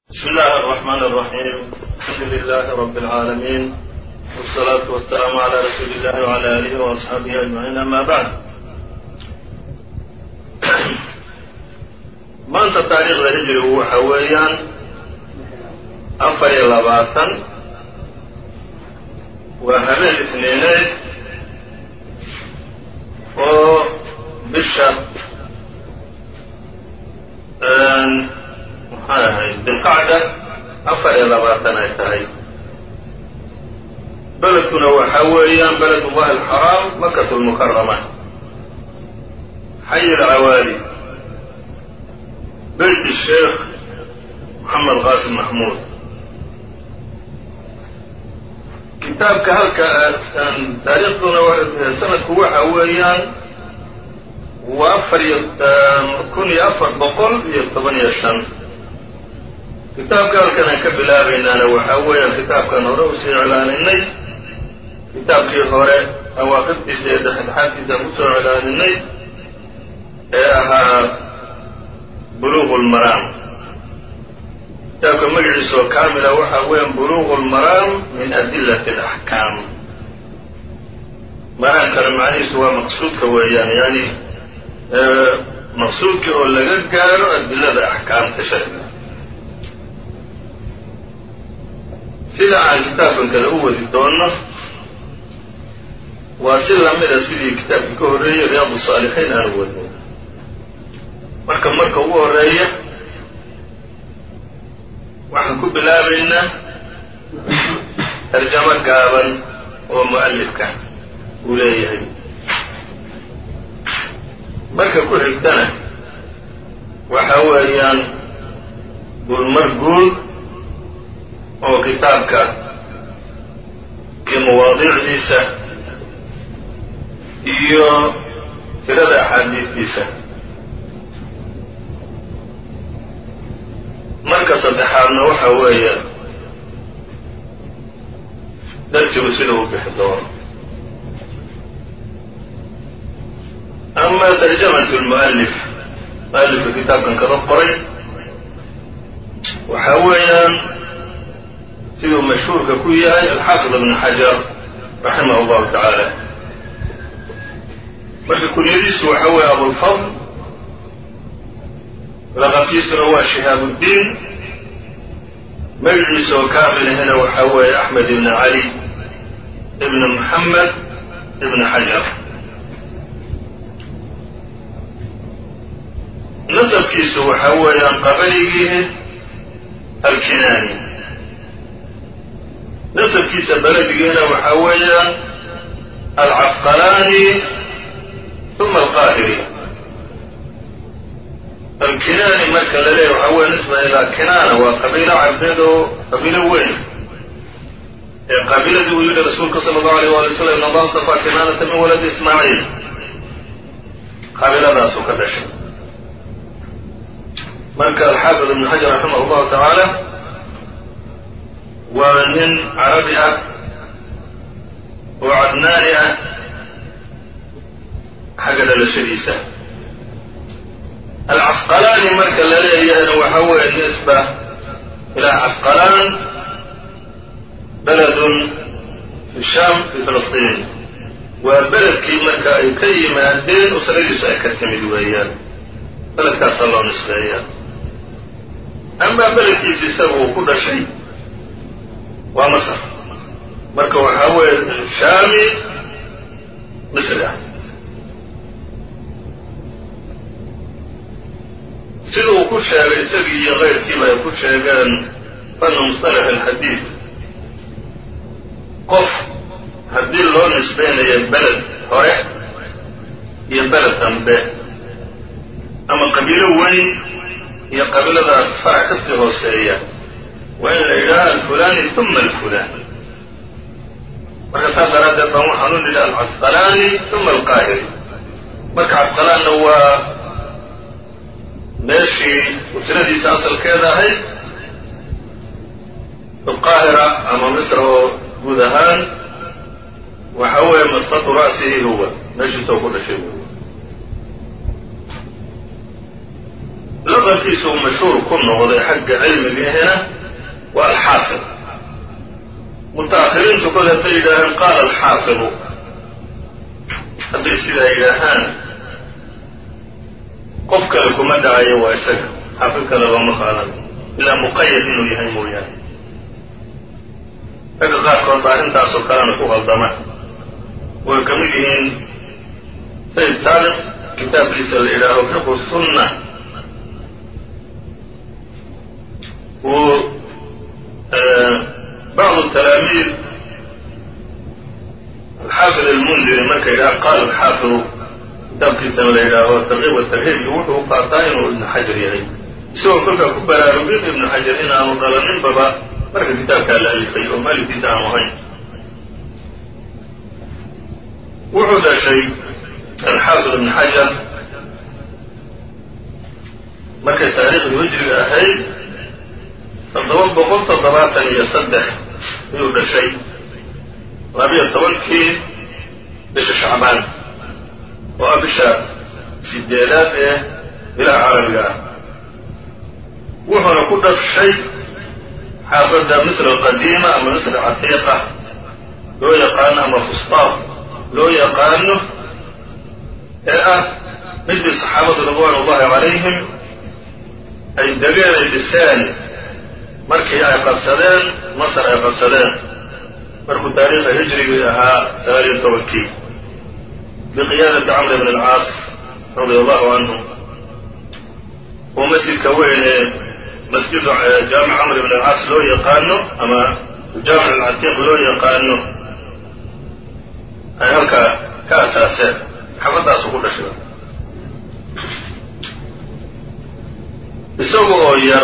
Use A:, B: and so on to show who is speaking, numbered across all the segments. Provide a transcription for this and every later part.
A: بسم الله الرحمن الرحيم الحمد لله رب العالمين والصلاة والسلام على رسول الله وعلى آله وأصحaaبه أجمعين أما بعد maanta taariikhda hijrigu waxa weeyaan afar iyo labaatan waa habeen isniineed oo bisha maxay ahayd bilqacda afar iyo labaatan ay tahay beledkuna waxa weeyaan beled ullahi alxaraam makatu lmukarama xayi alcawaali beyt sheekh moxamed qaasim maxmuud kitaabka halka taariikhduna sanadku waxa weeyaan waa afar iyo kun iyo afar boqol iyo toban iyo shan kitaabka halkan aan ka bilaabaynaana waxaa weeyaan kitaabkan hore usii iclaaninay kitaabkii hore awaaqibtiisa iyo dhexdhexaadkiisa aan kusoo iclaaninay ee ahaa buluuq lmaraam kitaabka magaciisa oo kaamila waxaa weeyaan buluuq lmaraam min adilati alaxkaam maraamkana macnihiisu waa maqsuudka weeyaan yani maqsuudka oo laga gaaro adilada axkaamta sharciga sida aan kitaabkan kale u wadi doonno waa si lamida sidii kitaabkii ka horreeyey riyaad saalixiin aan u wadno marka marka ugu horeeya waxaan ku bilaabaynaa tarjamo gaaban oo mu'alifka uu leeyahay marka ku xigtana waxa weeyaan gulmar guud oo kitaabka iyo mawaadiicdiisa iyo tirada axaadiidtiisa marka saddexaadna waxa weeye darsigu sida u bixi doono ama tarjamatu lmu'alif mu'alifka kitaabkan kaga qoray waxa weeyaan siduu mashhuurka ku yahay alxaafid ibn xajar raximah allahu tacaala marka kunyadiisu waxa weeye abulfadl laqabkiisuna waa shihaab uddiin magaciisa oo kaamilahina waxa weeye axmed ibn cali ibn moxamed ibn xajar nasabkiisu waxa weeyaan qabaligii alkinaani nasabkiisa beledigiina waxa weeyaan alcasqalaani uma alqaahiri alkinaani marka la leeyahy waxa weya nisba ilaa kinaana waa qabiilo carbeed oo qabiilo weyn ee qaabiladii uu yidhi rasuulka sala allahu alayh waali wasalam in allah astafaa kinaanata min waladi ismaaciil qaabiladaasuu ka dhashay marka alxaafid ibn xajar raximah allahu tacaala waa nin carabi ah oo cadnaani ah xagga dhalashadiisa alcasqalaani marka la leeyahayna waxa weeye nisba ilaa casqalaan beledun fi shaam fi filistiin waa beledkii marka ay ka yimaadeen usradiisu ay ka timid weeyaan beledkaasaa loo nisbeeyaa amaa beledkiisi isaga uu ku dhashay waa masr marka waxaa weeye shaami misri ah sida uu ku sheegay isagii iyo keyrkiiba ay ku sheegeen fanu musطalax alxadiid qof haddii loo nisbaynayo beled hore iyo beled dambe ama qabiilo weyn iyo qabiiladaas farac kasii hooseeya waa in la yidhaaha alfulani uma alfulan marka saas daraaddeed baan waxaan u nidhi alcasqalaani uma alqaahiri marka casqalaanna waa meeshii usradiisa asalkeeda ahayd alqaahira ama misr oo guud ahaan waxa weeye masqatu ra'sihi huwa meeshiisa oo ku dhashay wey laqabkiisa uu mashhuur ku noqday xagga cilmigahina waa alxaafid muta'akhiriintu kod hadday yidhaaheen qaala alxaafidu hadday sidaa yidhaahaan qof kale kuma dhacayo waa isaga xaafid kale looma qaadanayo ilaa muqayad inuu yahay mooyaane ragga qaarkood baa arrintaasoo kalena ku qaldama way ka mid yihiin sayid saadiq kitaabkiisa la yidhaaho fiqhu sunna uu bacdu talaamiid alxaafid almundiri marka yidhaha qaala alxaafidu kitaabkiisana la yidhaaho tarkiib watarhiibki wuxuu u qaataa inuu ibnu xajar yahay isagoo kolkaa ku baraarugin ibnu xajar inaanu dhalaninbaba marka kitaabkaa la alifay oo maalifkiisa aanu ahayn wuxuu dhashay alxaafid ibnu xajar markay taariikhdii hijriga ahayd toddoba boqol toddobaatan iyo saddex ayuu dhashay labiyo tobankii bisha shacbaan oo ah bisha sideedaad ee bilaha carabiga ah wuxuuna ku dhashay xaafadda misr alqadiima ama misr catiiqa loo yaqaano ama fustaaq loo yaqaano ee ah midii saxaabadu ridwaan ullahi calayhim ay degeen ay dhiseen markii ay qabsadeen masar ay qabsadeen markuu taariikha hijrigii ahaa sagaaliyo tobankii biqiyaadati camr bn alcaas radia allahu canhu oo masjidka weyn ee masjidu jaamic camr bn alcaas loo yaqaano ama jaamic alcatiiq loo yaqaano ay halkaa ka asaaseen xafadaasu ku dhashay isaga oo yar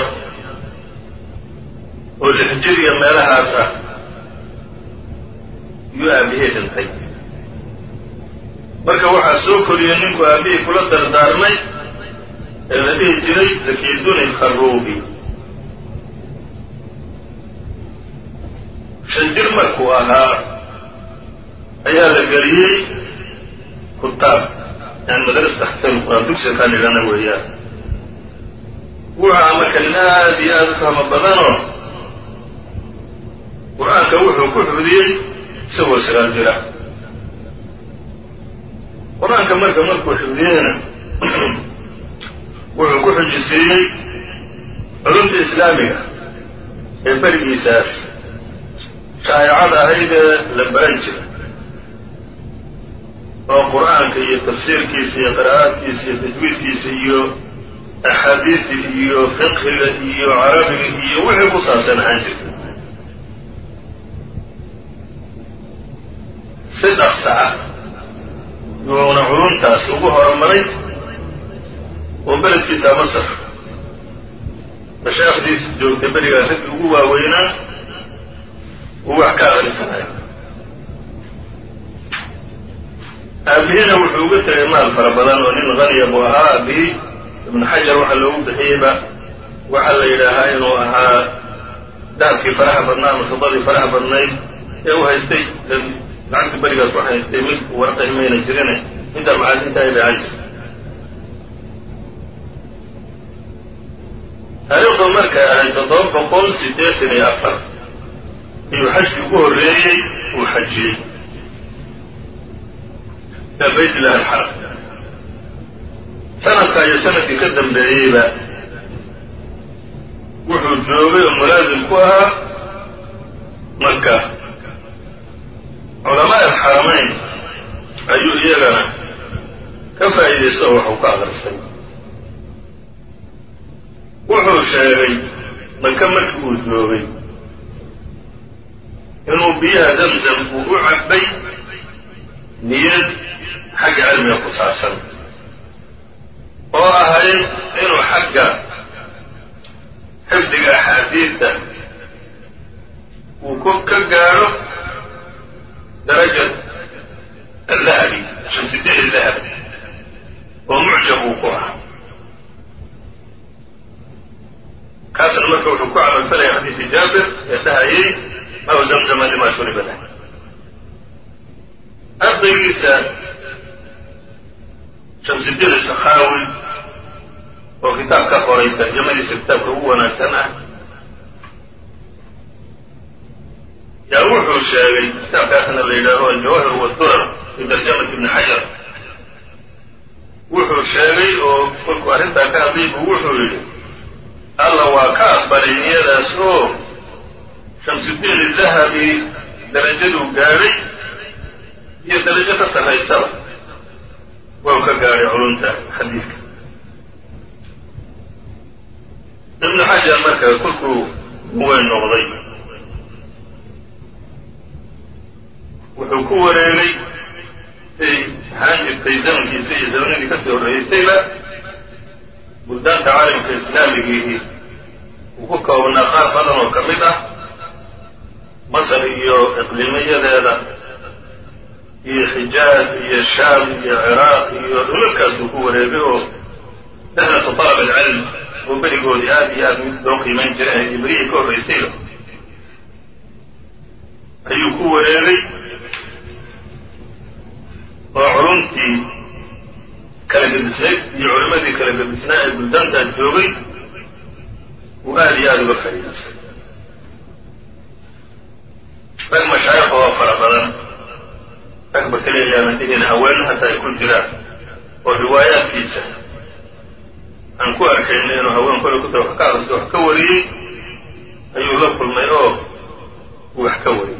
A: oo lixjiriya meelahaas ah yuu aabihii dhintay marka waxaa soo koriyey ninku aabihii kula dardaarmay ee la dhihi jiray zakiduni kharuubi shan jir markuu ahaa ayaa la geliyey kutaab yani madrasa taxfil quraan dugsiga kaan dhigana weeyaan wuxaa marka nin aada iyo aada u fahmo badanoo qur-aanka wuxuu ku xudiyey isagoo sagaal jira qur-aanka marka markuu xifdiyeyna wuxuu ku xujisiiyey culumta islaamiga ee berigiisaas shaayacada ahayd ee la baran jira oo qur-aanka iyo tafsiirkiisa iyo qiraa'aadkiisa iyo tajwiidkiisa iyo axaadiida iyo fiqhiga iyo carabiga iyo wixii ku saabsan ahaan jirta si dhaqsa ah yuuna culumtaas ugu horumaray oo beledkiisa masar mashaaikhdiisa joogtay berigaa raggii ugu waaweynaa uu wax ka akhrisanayo aabihina wuxuu uga tegay maal fara badan oo nin haniya buu ahaa aabihii ibnu xajar waxaa loogu bixiyeyba waxaa la yidhaahaa inuu ahaa dahabkii faraha badnaa ama fidadii faraha badnayd ee u haystay lacagta berigaas waxay haystay mid warqahi mayna jirine intaa macaadinta ay dhacan jirta taariikhdu markay ahayd toddoba boqol siddeetan iyo afar ayuu xajkii ugu horreeyey uu xajiyey ila bayt illahi alxaram sanadka iyo sanadkii ka dambeeyeyba wuxuu joogay oo mulaasim ku ahaa maka culamaa alxaramayn ayuu iyagana ka faa'iidaysta oo waxuu ka aqristay wuxuu sheegay maka markii uu joogay inuu biyaha zamzam uu u cabbay niyad xagga cilmiga ku saabsan oo ahayd inuu xagga xifdiga axaadiidta uu ku ka gaadho darajat allahabi shamsidiin dahabi oo mucjab uu ku ahaa kaasna marka wuxuu ku camalfalaya xadiisi jaabir ee dhahayay maw zamzama lima shuriba lah ardaygiisa shamsidiin sakhaawi oo kitaab ka qoray tarjamadiisa kitaabka ugu wanaagsan ah yaa wuxuu sheegay kitaabkaasna la yidhaaho aljawahir wadurar fi tarjamati ibni xajar wuxuu sheegay oo kolkuu arrintaa ka hadlay buu wuxuu yidhi alla waa ka aqbalay niyadaas oo shamsudiin idahabi darajaduu gaadhay iyo darajo ka sarraysaba waa ka gaadhay culumta xadiidka ibnu xajar marka kolkuu weyn noqday wuxuu ku wareegay say ahaan jirtay zamankiisa iyo zamanadii kasii horreeyeysayba buldaanta caalamka islaamigiihi uu ku koobnaa qaar badan oo ka mid ah masar iyo iqliimiyadeeda iyo xijaaz iyo shaam iyo ciraaq iyo dhulalkaasuu ku wareegay oo dahnatu talab alcilm oo berigoodii aada iyo aada mid loo qiimayn jiray iyo berihii ka horraysayba ayuu ku wareegay oo culumtii kala gedisnayd iyo culimmadii kala gedisnaa ee buldaantaas joogay uu aada iyo aada uga faa'iidaysay rag mashaayikha oo fara badan ragba kaleeyaanan dhihin haween hataa ay ku jiraan oo riwaayaadkiisa aan ku arkayna inuu haween kole kuta wax ka aqristo wax ka wariyey ayuu la kulmay oo uu wax ka wariyey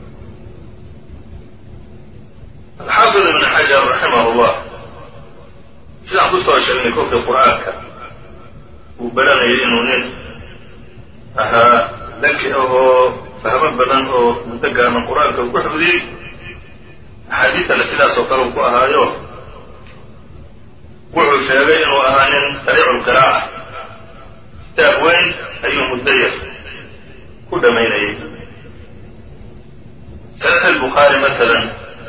A: alxaafid ibn xajar raximah llah sidaan kusoo sheegnay kolkii qur-aanka uu baranayay inuu nin ahaa daki ahoo fahmo badan oo muddo gaaban qur-aanka ku xifdiyey axaadiidtana sidaas oo kale uu ku ahaayo wuxuu sheegay inuu ahaa nin sariicu lqiraa'a kitaab weyn ayuu muddo yar ku dhammaynayay saxiix albukhaari matalan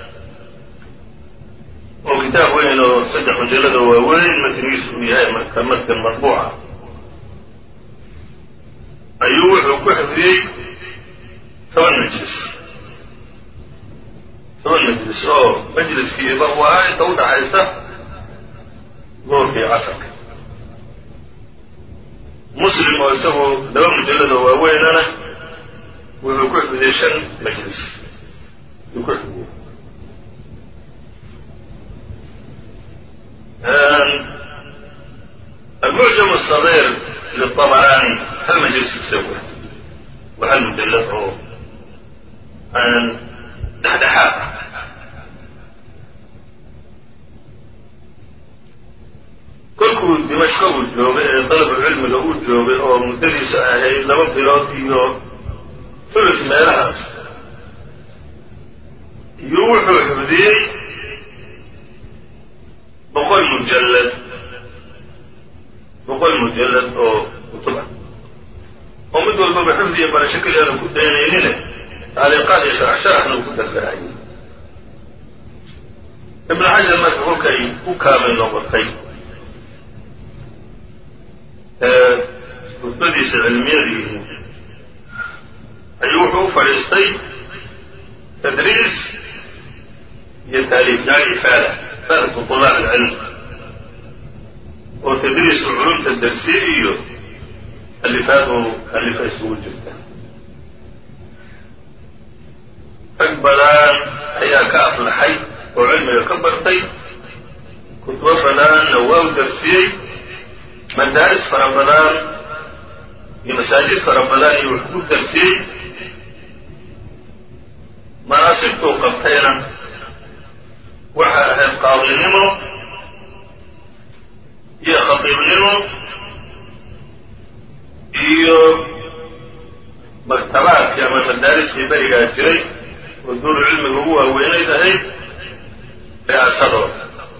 A: oo kitaab weyn oo saddex mujalada waaweyn matnigiisu uu yahay marka matkan matbuuca ayuu wuxuu ku xifdiyey toban majlis toban majlis oo majliskiiba uu ahaa inta u dhaxaysa duurka iyo casarka muslim oo isagu laba mujalada waaweynana wuxuu ku xifdiyey shan majlis ayuu ku xifdiyey المعجم الصغير للطبراني هل مجلس يسوي وهل مجلده عن دحدحات kolkuu dimashko uu joogay ee dalabulcilmiga uu joogay oo muddadiisa ahayd laba bilood iyo fulus meelahaas iyo wuxuu xifdiyey boqol mujallad boqol mujallad oo kutub ah oo mid walbaba xifdi iyo barasho keliyaanu ku daynaynine taaliiqaad iyo sharaxsharaxna uu ku dardarayay ibnu xajar marka kolkay u kaamil noqotay rutbadiisa cilmiyadiihi ayuu wuxuu u fadhiistay tadriis iyo taaliif yani ifaada ifaadatu طulaab alcilm oo tadriisu culumta darsiye iyo alifaad oo alifa isugu jirta rag badan ayaa ka aflaxay oo cilmiga ka bartay kutubo badanna waa u darsiyey madaaris fara badan iyo masaajid fara badan iyo wax ku darsiyey manaasibtuu qabtayna waxay ahayd qaadinimo iyo khatiibnimo iyo maktabaadkii ama madaariskii berigaa jiray oo duuru cilmiga ugu waaweynayd ahayd ri'aasadooda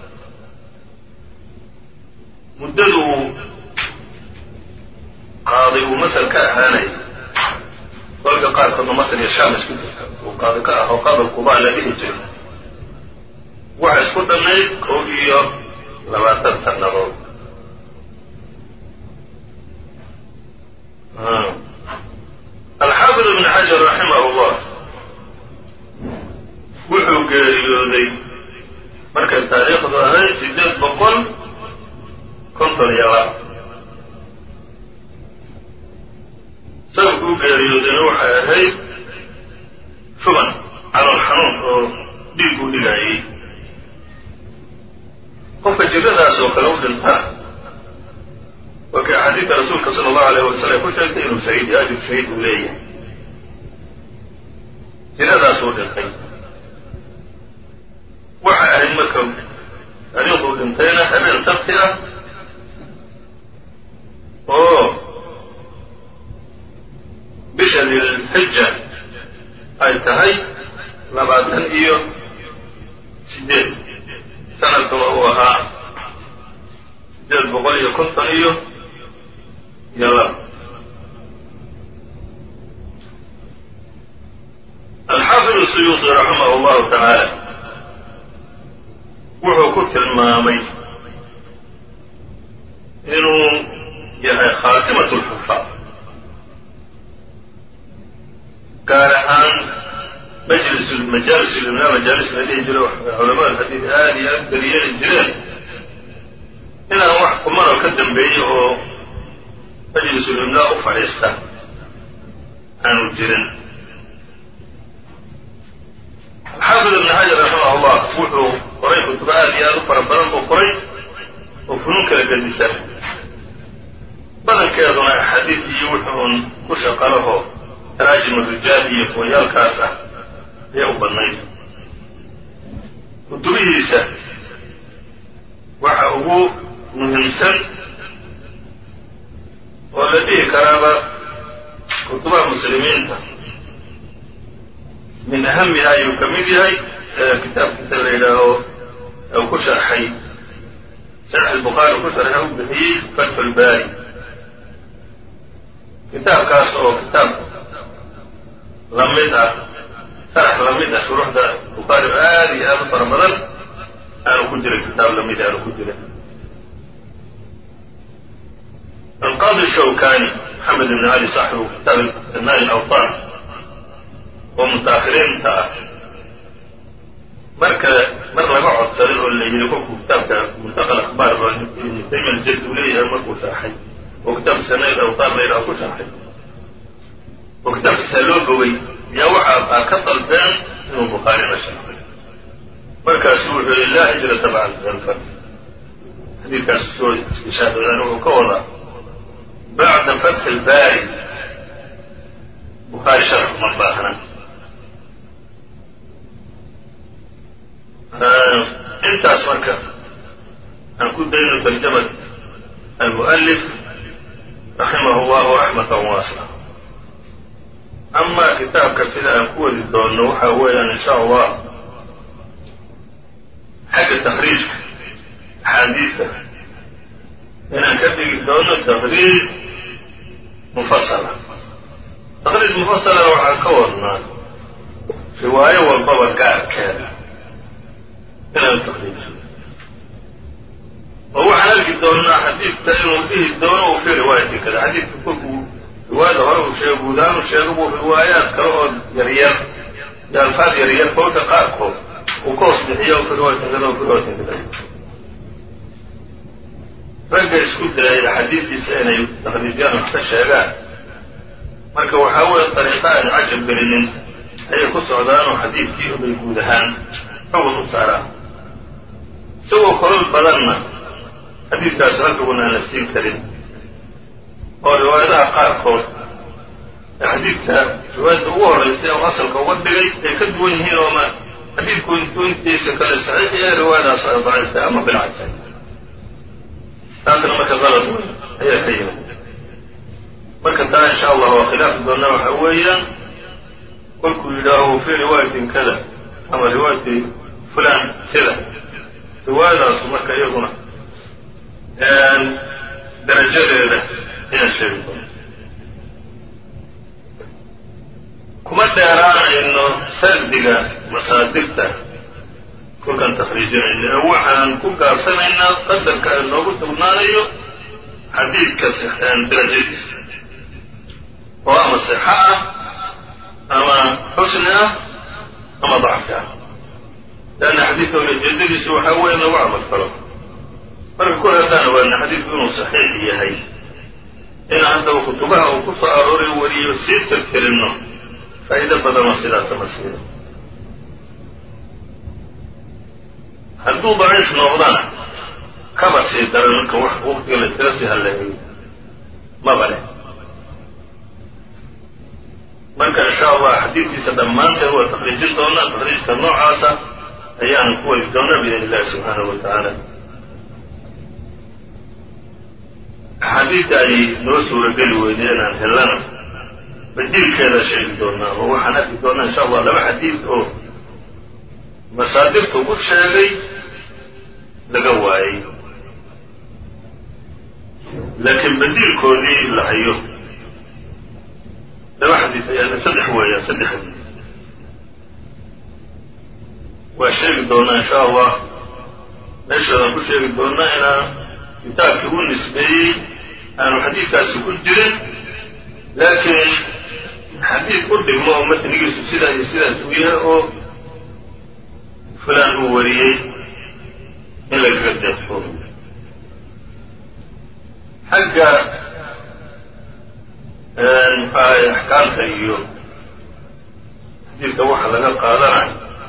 A: muddadu uu qaaday uu masar ka ahaanayay kolka qaarkoodna masar iyo shaam isku jirta uu qaadi ka aho qadal kubaa la dhihi jiray waxa isku dhammayd kow iyo labaatan sannadood alxaafid ibn xajar raximah llah wuxuu geeriyooday markay taariikhdu ahayd sideed boqol konton iyo laba u geeriyoodayna waxay ahayd shuban calool xanuun oo dhiig u dhigaayey qofka jiradaas oo kale u dhintaa waa kay axaadiidta rasuulka sala allahu alayh wasalam ku sheegtay inuu shahiid ajir shahiid uu leeyahay jiradaas uu dhintay waxay ahayd marka taariikhduu dhintayna habeen sabti ah oo bisha dilxija ay tahay labaatan iyo sideed sanadkuna uu ahaa sideed boqol iyo konton iyo iyo laba alxaafid الsuyuuطi raximah اllahu tacaala wuxuu ku tilmaamay inuu yahay khaatimaة اlxufaad gaar ahaan majlis majaalis ulimna majaalis la dhihi jiro culamada xadiid aada iyo aad beriyeeli jireen inaan wax kumanoo ka dambeeyey oo majlis ulimlaa u fadhiista aanu jirin alxaafid ibn xajar raximah allah wuxuu qoray kutubo aad iyo aad u fara badan buu qoray oo funuun kala gedisan badankeeduna axaadiid iyo wuxuun ku shaqalaho taraajim rijaal iyo kuwayaalkaas ah ayay u badnayd kutubihiisa waxa ugu muhiimsan oo la dhihi karaaba kutubaha muslimiinta min ahamiha ayuu ka mid yahay kitaabkiisa la yidhaaho u ku sharxay sharx albukhaari ku sharxay u bixiyey fatxu lbaari kitaabkaas oo kitaab lamid ah sharax lamid ah shuruuxda bukhaari aada iyo aada u fara badan aanu ku jirin kitaab lamid aanu ku jirin alqaadi shawkani maxamed ibn cali saaxibu kitaab sanaa'i awtaan oo mutaakhiriinta ah marka mar laga codsaday oo la yidhi kolkuu kitaabka muntaqa akhbaar oo ibnu taymiya aljad uu leeyahay markuu sharxay oo kitaabka sanaa'i awtaan la yidhaha ku sharxay oo kitaabkiisaa loo bogay yaa waxaa ka dalbeen inuu bukhaari la sharxay markaasu wuxuu yihi laa hijrata bacda alfat xadiidkaas soo istishaadadaan wuxuu ka wadaa bacda fatxi ilbaari bukhaari sharx uma baahna intaas marka aan ku dayno tarjamat almu'alif raximah llahu raxmatan waasca amaa kitaabka sida aan ku wadi doonno waxa weeyaan in sha allah xagga takriijka axaadiidta inaan ka dhigi doono takriij mufasala takriij mufasalana waxaan ka wadnaa riwaayo walbaba gaarkeeda inaan takriijiyo oo waxaan arki doonnaa xadiidka inuu dhihi doono uu fi riwaayati kada xadiidka kolkuu riwaayada hore uu sheego guudahaan u sheego buu riwaayaad kale oo yaryar iyo alfaad yaryar kolka qaarkood uu ka hoos bixiyo fi riwaayatin kada fi riwaayatin kada ragga isku dayay axaadiistiisa inay takriijyaan wax ka sheegaan marka waxaa weeye dariiqa aan cajab gelinin ayay ku socdaanoo xadiidkii ubay guud ahaan xugun u saaraan isagoo kolol badanna xadiidkaas halkaguna aan la siin karin oo riwaayadaha qaarkood ee xadiidka riwaayadda ugu horraysay oo asalka uga dhigay ay ka duwan yihiin oo ma xadiidku intiisa kale saxiix yahay riwaayadaas ay daciiftay ama bilcasay taasna marka qalad wey ayaa ka yimid marka taa insha allah waa khilaafi doona waxa weeyaan kolkuu yidhaaho fii riwaayatin kada ama riwaayati fulan kada riwaayadaasu marka iyaguna darajadeeda inaan sheegi doono kuma dheeraanayno sardiga masaadirta kolkaan takriijinayno ee waxaan ku gaabsanaynaa qadarka ay noogu tugnaanayo xadiidka darajadiisa oo ama sixa ah ama xusni ah ama dacfi ah leanna xadiidka ujeedadiisu waxaa weeye in lagu camal falo marka kol haddaan ogaana xadiidku inuu saxiix yahay in haddaba kutubaha uu ku soo arooray wariyo sii tirtirinno faa'iido badanoo sidaasa ma siino hadduu daciif noqdana kaba sii daran marka wax waqtiga la iskaga sii halleeyo maba leh marka insha allah xadiidkiisa dhammaanteed waa taqriijin doonaa taqriijka noocaasa ayaan ku wadi doonaa biidn illahi subxaanahu wa tacaala axaadiidta ay noo suurageli weyday inaan hellana badiilkeeda sheegi doonaa oo waxaan arki doonaa insha allah laba xadiid oo masaadirta ugu sheegay laga waayey laakiin badiilkoodii la hayo laba xadiid ayaa saddex weeyaan saddex xadiid waa sheegi doonaa insha allah meeshaadaan ku sheegi doonaa inaa kitaabkii u nisbeeyey aanu xadiidkaasi ku jirin laakiin xadiid u dhigmo oo matnigiisu sidaa iyo sidaas uu yahay oo fulaan uu wariyey in lagaga deeqo xagga muxuahay axkaamta iyo xadiidka waxa laga qaadanayo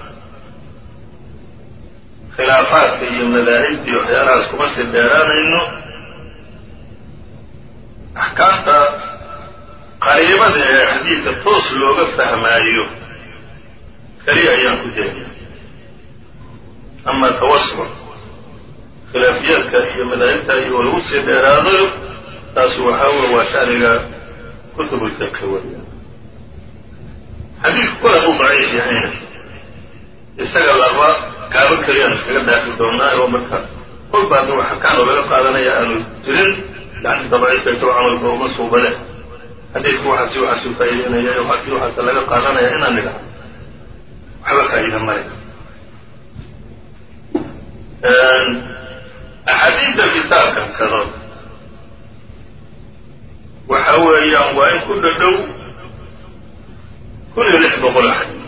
A: khilaafaadka iyo madaahibta iyo waxyaalahaas kuma sii dheeraanayno axkaamta qariibada ee xadiidka toos looga fahmaayo keliya ayaan ku jeedna ama tawasuc khilaafiyaadka iyo madaahibta iyo lagu sii dheeraado taas waxaa wey waa shaniga kutubulfiqhi weya xadiidku kole uu daciif yahayna isaga laba gaabo keliyaan iskaga dhaafi doonaa oo marka kolba hadda wax xakaan oo laga qaadanaya aanu jirin lacagta daciifka isagoo camalka uma suubane xadiidku waxaasi waxaasuu faa'iideynaya waxaasi waxaase laga qaadanaya inaan nidhaha waxba faa'iida male axaadiidta kitaabkan kado waxa weeyaan waa in ku dhadhow kun iyo lix boqol xadiid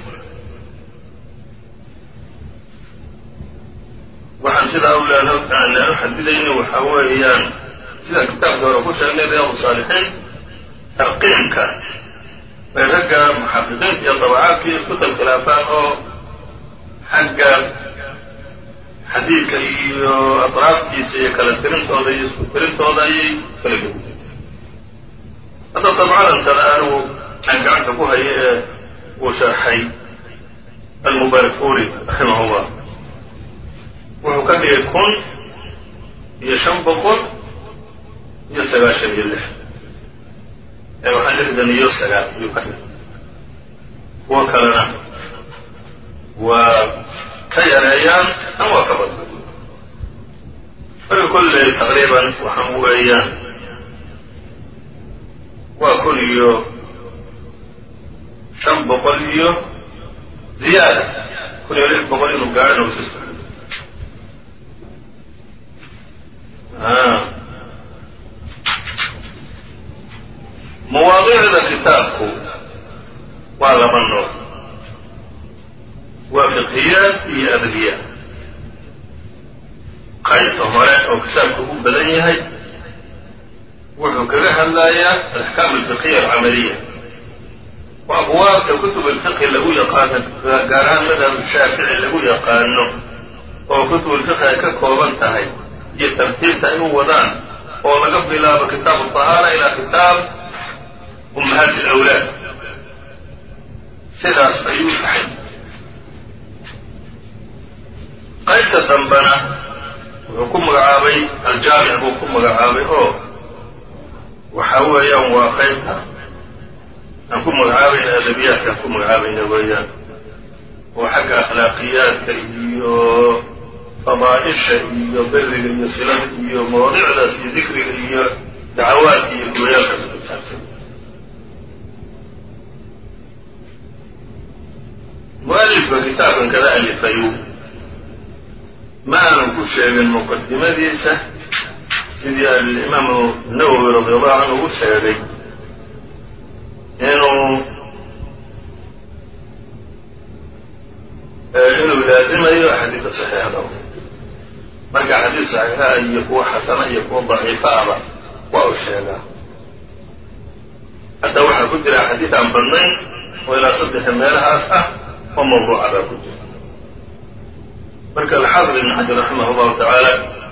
A: waxaan sidaa u leanu xadidayni waxa weeyaan sida kitaabka hore ku sheegnay riyaadu saalixiin tarqiimka bay ragga muxaqiqiinta iyo dabacaadka isku dalkhilaafaan oo xagga xadiidka iyo atraaftiisa iyo kala tirintooda iyo isku tirintooda ayay kala gedisay hadda dabcadan kale anigu aan gacanta ku hayo ee uu sharxay almubarakuri raximah llah wuxuu ka dhigay kun iyo shan boqol iyo sagaashan iyo lix ee waxaa lixdan iyo sagaal ayuu ka dhigay kuwo kalena waa ka yareeyaan ama waa ka badna marka kolley taqriiban waxaan weeyaan waa kun iyo shan boqol iyo ziyaada kun iyo lix boqol inuu gaadhana usis mawaadiicda kitaabku waa laba nooc waa fiqhiyaad iyo adliyaad qaybta hore oo kitaabku u badan yahay wuxuu kaga hadlayaa alaxkaam alfiqhiya alcamaliya waa abwaabta kutub alfiqhi lagu yaqaano gaar ahaan madhab shaafici lagu yaqaano oo kutub alfiqhi ay ka kooban tahay iyo tartiibta ay u wadaan oo laga bilaabo kitaab aطahaara ilaa kitaab ummahaati alawlaad sidaas ayuu tahay qaybta dambena wuxuu ku magacaabay aljaamic buu ku magacaabay oo waxa weeyaan waa qaybta aan ku magacaabayna adabiyaadka aan ku magacaabayna weeyaan oo xagga akhlaaqiyaadka iyo fadaaisha iyo beriga iyo silada iyo mawaadicdaas iyo dikriga iyo dacawaadka iyo gooyaalkaas ku saabsan mualifka kitaabkan kada alifayu ma aanan ku sheegin muqadimadiisa sidii alimaamu nawowi radi allahu canhu u sheegay inuu inuu laazimayo axaadiida saxiixada marka axaadiis saxiixa iyo kuwa xasana iyo kuwa daciifa aba waa u sheegaa hadda waxaa ku jira xadiid aan badnayn oo ilaa saddexa meelahaas ah oo mawduuca baa ku jira marka alxaafid ibn xajar raximah allahu tacaala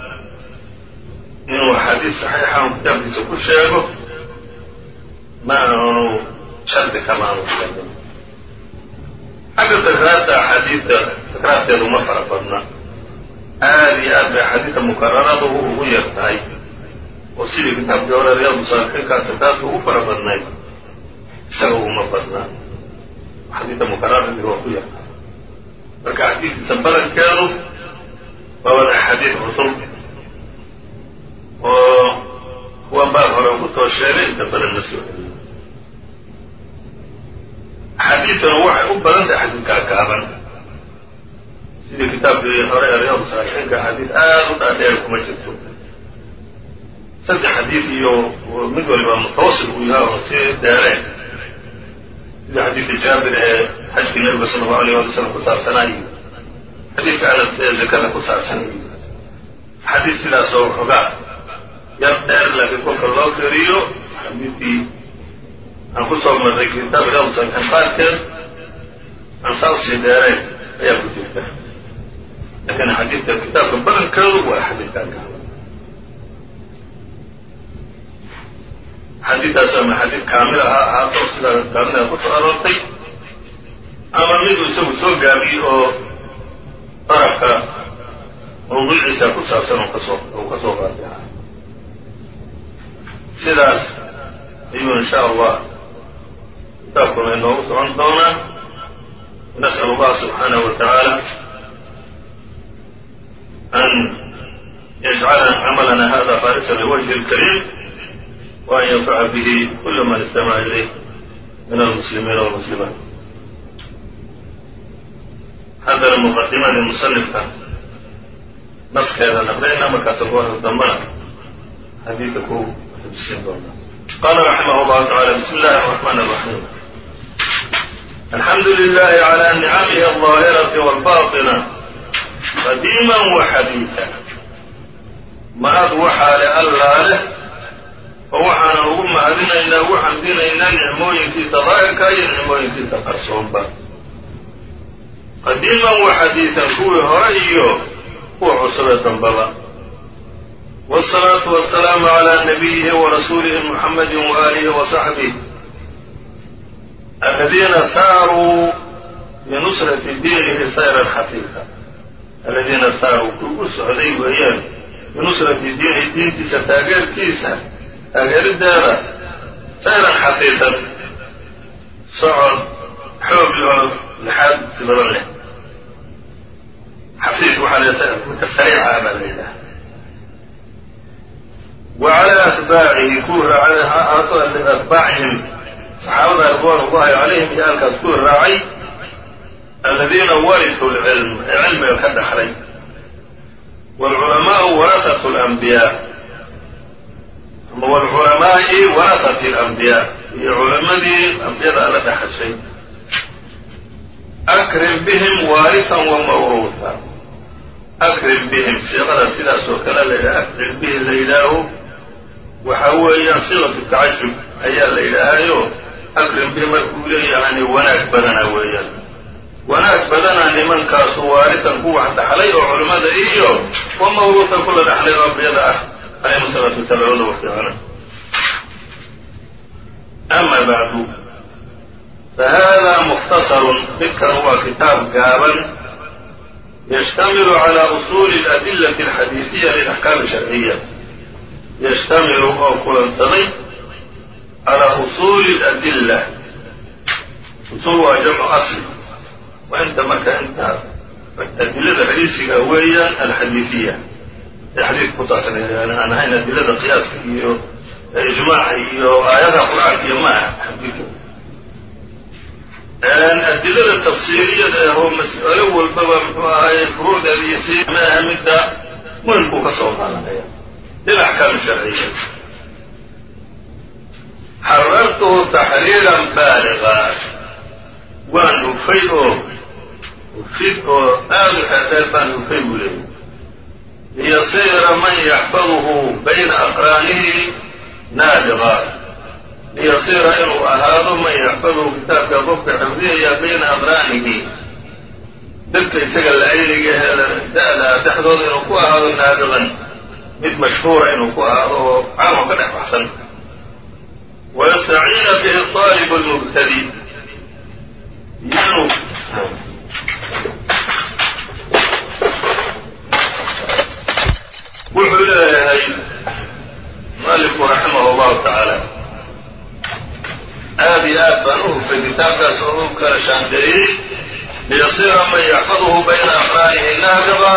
A: inuu axaadiis saxiixa un kitaabkiisa ku sheego ma aanu shardi kama aanu sheegin xagga takraarta axaadiidta takraarteedu ma fara badna aada iyo aad bay axaadiidta mukararadu ugu yar tahay oo sidii kitaabkii hore riyaadu saalixiinkaa takraarta ugu fara badnayd isaga uguma badnaa xadiidta mukararadi waa ku yar tahay marka xadiidkiisa badankeedu waa wada axaadiid cusub oo kuwan baab hore ugu too sheegay inta badan ma soo celiyo axaadiidtuna waxay u badan tahay xadiidkaa kaaban sidii kitaabkii hore ee riyaadu saalixiinka xadiid aada u dhaadheer kuma jirto saddex xadiid iyo mid waliba mutawasil uu yahay oo si deereen sida xadiidka jaabir ee xajkii nabiga sala allau alayh wali slam ku saabsanay xadiidka anas ee zakada ku saabsanay xadiid sidaasoo waxoogaa yar dheer laakiin kolka loo kariyo xadiidkii aan ku soo marray kitaab riyaadu saalixiin qaarkeed aan saa usii dheereen ayaa ku jirta laakiin xadiidka kitaabka badankeedu waa xadiidkaa kaaban xadiidtaas ama xadiid kaamil aha ahaato sidaa kaamilha ku soo aroortay ama miduu isagu soo gaabiyey oo darafka mawduuciisa ku saabsan oo kasoo uu ka soo qaatay aha sidaas ayuu insha allah kitaabkuna inoogu socon doonaa nas'al allah subxaanahu wa tacaala an yajcala camalana hada khaalisan liwajhi اlkariim وأn ynfaca bih kul man istamaca ilayh min almuslimiina wاlmuslimaat haddana muqadimadii musanifka naskeeda naqdayna markaasa kuwada dambana xadiidka ku xujisiin doona qala raximah اllahu taعala bismi اllahi الرحmn الرaحيم alxamdu لlah عlى nicamih الظaahiraة wاlbaطinة qadiima وxadiiثa mahad waxaa le allaa leh oo waxaanan ugu mahadinaynaa ugu xamdinaynaa nicmooyinkiisa daahirka iyo nicmooyinkiisa qarsoonba qadiiman wa xadiidan kuwii hore iyo kuwa cusubee dambaba wاsalaatu wasalaamu calaa nabiyihi warasuulihi muxamadi waaalihi wasaxbih aladiina saaruu binusrati diinihi sayran xaqiiqa aladiina saaruu kugu socday weeyaan binusrati diinihi diintiisa taageerkiisa taageerideeda sayran xaqiiqan socod xoog loo lixaad si badan leh xafiis waxaa la midka sariica baa la yidhaha wa calaa atbaacihi kuwii raacay ha ahaato atbaacihim saxaabada ridwaan ullahi calayhim iyo alkaas kuwii raacay aladiina warisuu lcilm ee cilmiga ka dhaxlay waalculamaau warasatu alanbiyaa wlculamaa'i warasati alambiyaa iyo culamadii ambiyada alla dhaxashay akrim bihim waarisan wa mawruusa akrim bihim siiqada sidaas oo kale layidhaha akrim bihi la yidhaaho waxa weeyaan siiqatu tacajub ayaa la yidhaahayo akrim bihi markuu leeyahani wanaag badana weeyaan wanaag badana nimankaasu waarisan ku wax dhaxlay oo culimmada iyo wa mawruusan kula dhaxlay oo ambiyada ah alayhim salaatu wasalaam labada waqtiana ama bacdu fahada mukhtasarun midkan waa kitaab gaaban yashtamilu cala usuuli aladillati alxadiisiya lilaxkaami sharciya yashtamilu oo kulansaday calaa usuuli aladilla usuul waa jamcu asli waa inta marka inta adilada xadiisiga weeyaan alxadiisiya xadiidka ku saabsan aan ahayn adilada qiyaaska iyo ijmaaca iyo aayadaha qur-aanka iyo ma aha adilada tafsiiriyada ah oo mas'alo walbaba muxuu ahaye furuucdeeda iyo si ma aha midda muhimkuu ka soo qaadanaya lilaxkaami sharciya xarartuhu taxriiran baaliga waan hufay oo hufid oo aada u xeeldheer baan hufay buu leeyay liyasiira man yaxfaduhu bayna aqraanihi naabiqa liyasiira inuu ahaado man yaxfaduhu kitaabka qofka xifdiyaya bayna aqraanihi dadka isaga la-ayniga ee da-da dhexdooda inuu ku ahaado naabiqan mid mashhuura inuu ku ahaado oo caamo ka dhex baxsan wayastaciina bihi طaalib lmubtadi inuu wuxuu leeyahay mualifku raximah llahu tacaala aad iyo aad baan u hufay kitaabkaas oo u kala shaandeeyey liyasiira man yaxfaduhu bayna aqraanihi naabiqa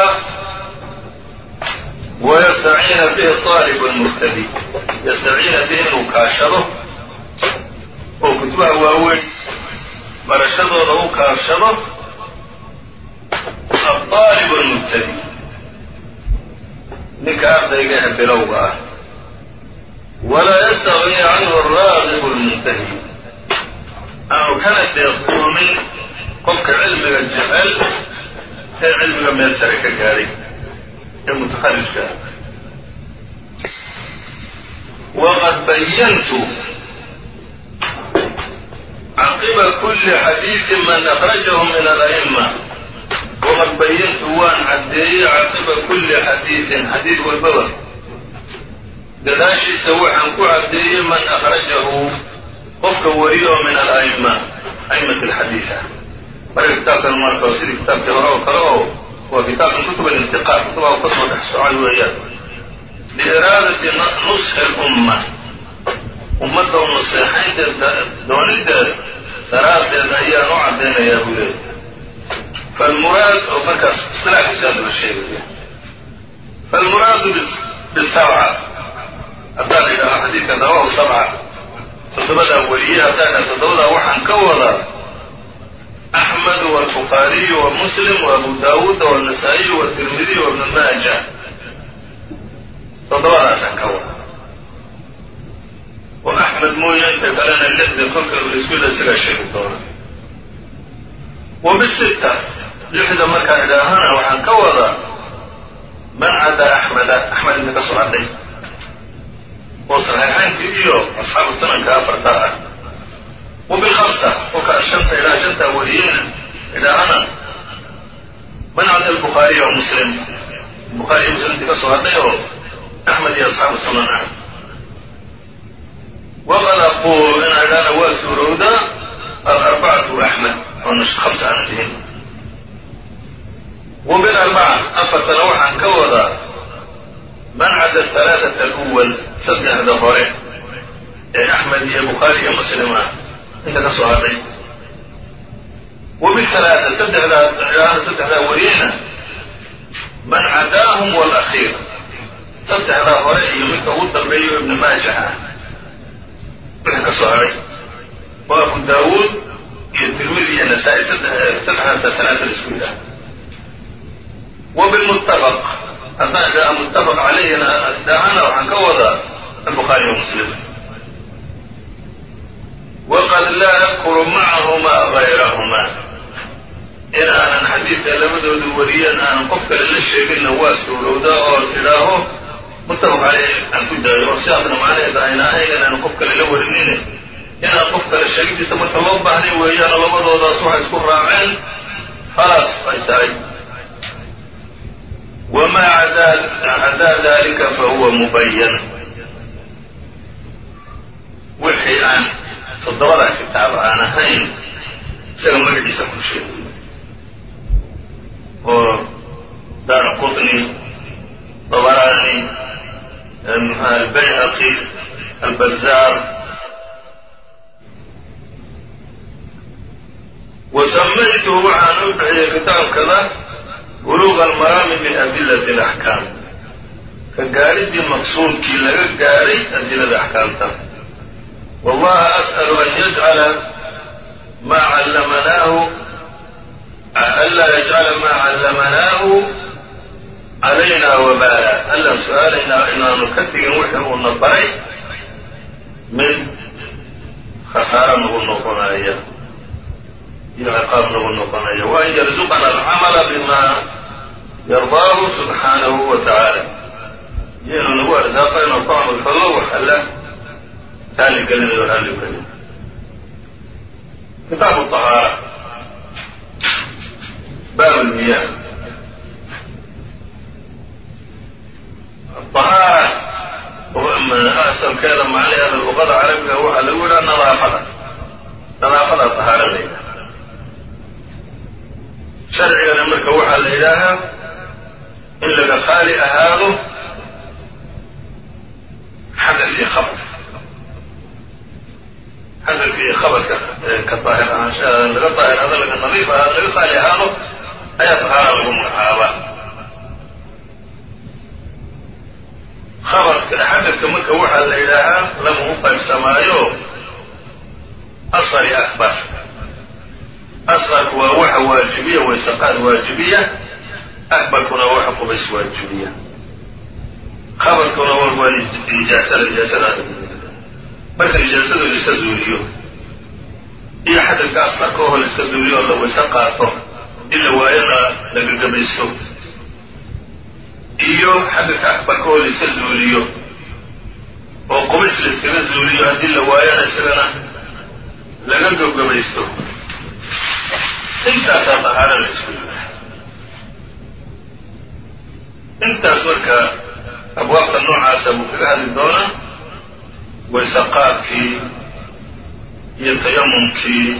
A: wayastaciina bihi طaalib lmubtadi yastaciina bihi inuu kaashado oo kutubaha waaweyn barashadooda u kaashado aطaalib lmubtadi ninka ardayga ee bilowga ah walaa yastagni canhu araaqib lmuntahi aanu kana deeqdoomin qofka cilmiga jecel ee cilmiga meel sare ka gaadhay ee mutaxarijka ah waqad bayantu caqiba kuli xadiiثi man akrajahu min ala'ma waqad bayantu waan caddeeyey caqiba kuli xadiiثin xadiid walbaba gadaashiisa waxaan ku caddeeyey man akrajahu qofka wariyo min ala'ma a'imat alxadiid ah marka kitaabkan marka sidii kitaabkii hore oo kale oo waa kitaabkan kutub alintiqaad kutubaha u ka soo dhex socay weeyaan liiraadati nusxi lumma ummadda u naseexaynteeda doonideeda daraaddeed ayaan u caddaynayaa buu leeyahy falmuraad oo markaas isilaaxiisaa laba sheegaya falmuraadu bisabca haddaan idhaho xadiidka rawahu sabca toddobadaa weliye haddaan idhaho toddobadaa waxaan ka wadaa axmed walbukhaariyu wa muslim wa abu daawuud wanasaa-iyu watirmidiy wa ibnu maaja toddobadaasaan ka wada oo axmed mooye inta kalena lixda kolka iskuda isagaa sheegi doona wa bisitta lixda markaan idhaahana waxaan ka wadaa man cadaa axmeda axmed inta ka soo hadhay oo saxiixaynkii iyo asxaabu sananka afartaa ah wa bilhamsa kolka shanta ilaa shantaa wariyeyna idhaahana man cada albukhaariya wa muslim bukhaariya muslim intii ka soo hadhay oo axmed iyo asxaabu sunan ah waqad aquul inaa idhaana waa suurowdaa alarbacatu axmed oona hamsa aana dihin wa bilarbaca afartana waxaan ka wadaa man cada alaaata aluwal saddexda hore ee axmed iyo bukhaari iyo muslim ah inta ka soo hadhay wa bialaata saddexdaa idhaana saddexdaa wariyeyna man cadaahum walakiir saddexdaa hore iyo midka ugu dambeeyo ibni maaja ah wixii ka soo hadhay waa abu daawuud iyo tirmidi iyo nasaa-i saddexdaasa talaata isku yidhaah wa bilmuttafaq haddaan idhaha muttafaq calayhina idhaahana waxaan ka wadaa albukhaari wa muslim waqad laa yadkuru macahumaa gayrahuma in aanan xadiidka labadooda wariyeen aanan qof kale la sheeginna waa suurowdaa oo idhaaho muttafaq caleyh aan ku daayo oo sidaasna macnaheeda ayna ahayn inaanu qof kale la warinine inaan qof kale sheegidiisa marka loo baahnay weeyaano labadoodaas waxay isku raaceen khalaas ay tahay wamaa cadaa dalika fa huwa mubayan wixii aan toddobadaa kitaab aan ahayn isaga magaciisa ku sheegay oo daara qutni dabaraani albayhaqi albazaar wa samaytuhu waxaan u bixiyey kitaabkada buluuqa almaraami min adilati alaxkaam ka gaadhiddii maqsuudkii laga gaadhay adilada axkaamta wallaha as'alu an yajcala maa callamanaahu anlaa yajcala maa callamanaahu calayna wabaala allaan su-aalaynaa inaanu ka digin wixii uuna baray mid khasaaro nagu noqonaya iyo ciqaab nagu noqonaya wa an yarzuqana alcamala bima yardaahu subxaanahu wa tacaala iyo inuu nagu arsaaqo inuu ku camal fallo wax alla raalli gelinayo raalli gelin kitaabu طahaara baab lmiyah ahaara asalkeeda macnaheeda luqada carabiga waxaa lagu yidhaha nadaafada nadaafada طahaara la yidhaha sharcigana marka waxaa la yidhaahaa in laga qaali ahaado xadad iyo khabad xadadka iyo khabadka ka daahir ahaanshaha laga daahir ahaado laga nadiif ahaado laga qaali ahaado ayaa tahaara lagu magacaabaa khabadka xadadka marka waxaa la yidhaahaa lama u qaybsamaayo asar iyo akbar asqarku waa waxa waajibiya waysaqaad waajibiya akbarkuna waa waxa qubays waajibiya khabarkuna waa nijaasada nijaasada marka nijaasada la iska zuuliyo iyo xadadka asqarka oo la iska zuuliyo oo la wayse qaato in la waayana la gagabaysto iyo xadadka akbarka oo la iska zuuliyo oo qubays la iskaga zuuliyo haddii la waayana isagana laga gagabaysto intaasaa dahaara la isku yidhaha intaas marka abwaabta noocaasa buu kaga hadli doonaa waysaqaadkii iyo tayamumkii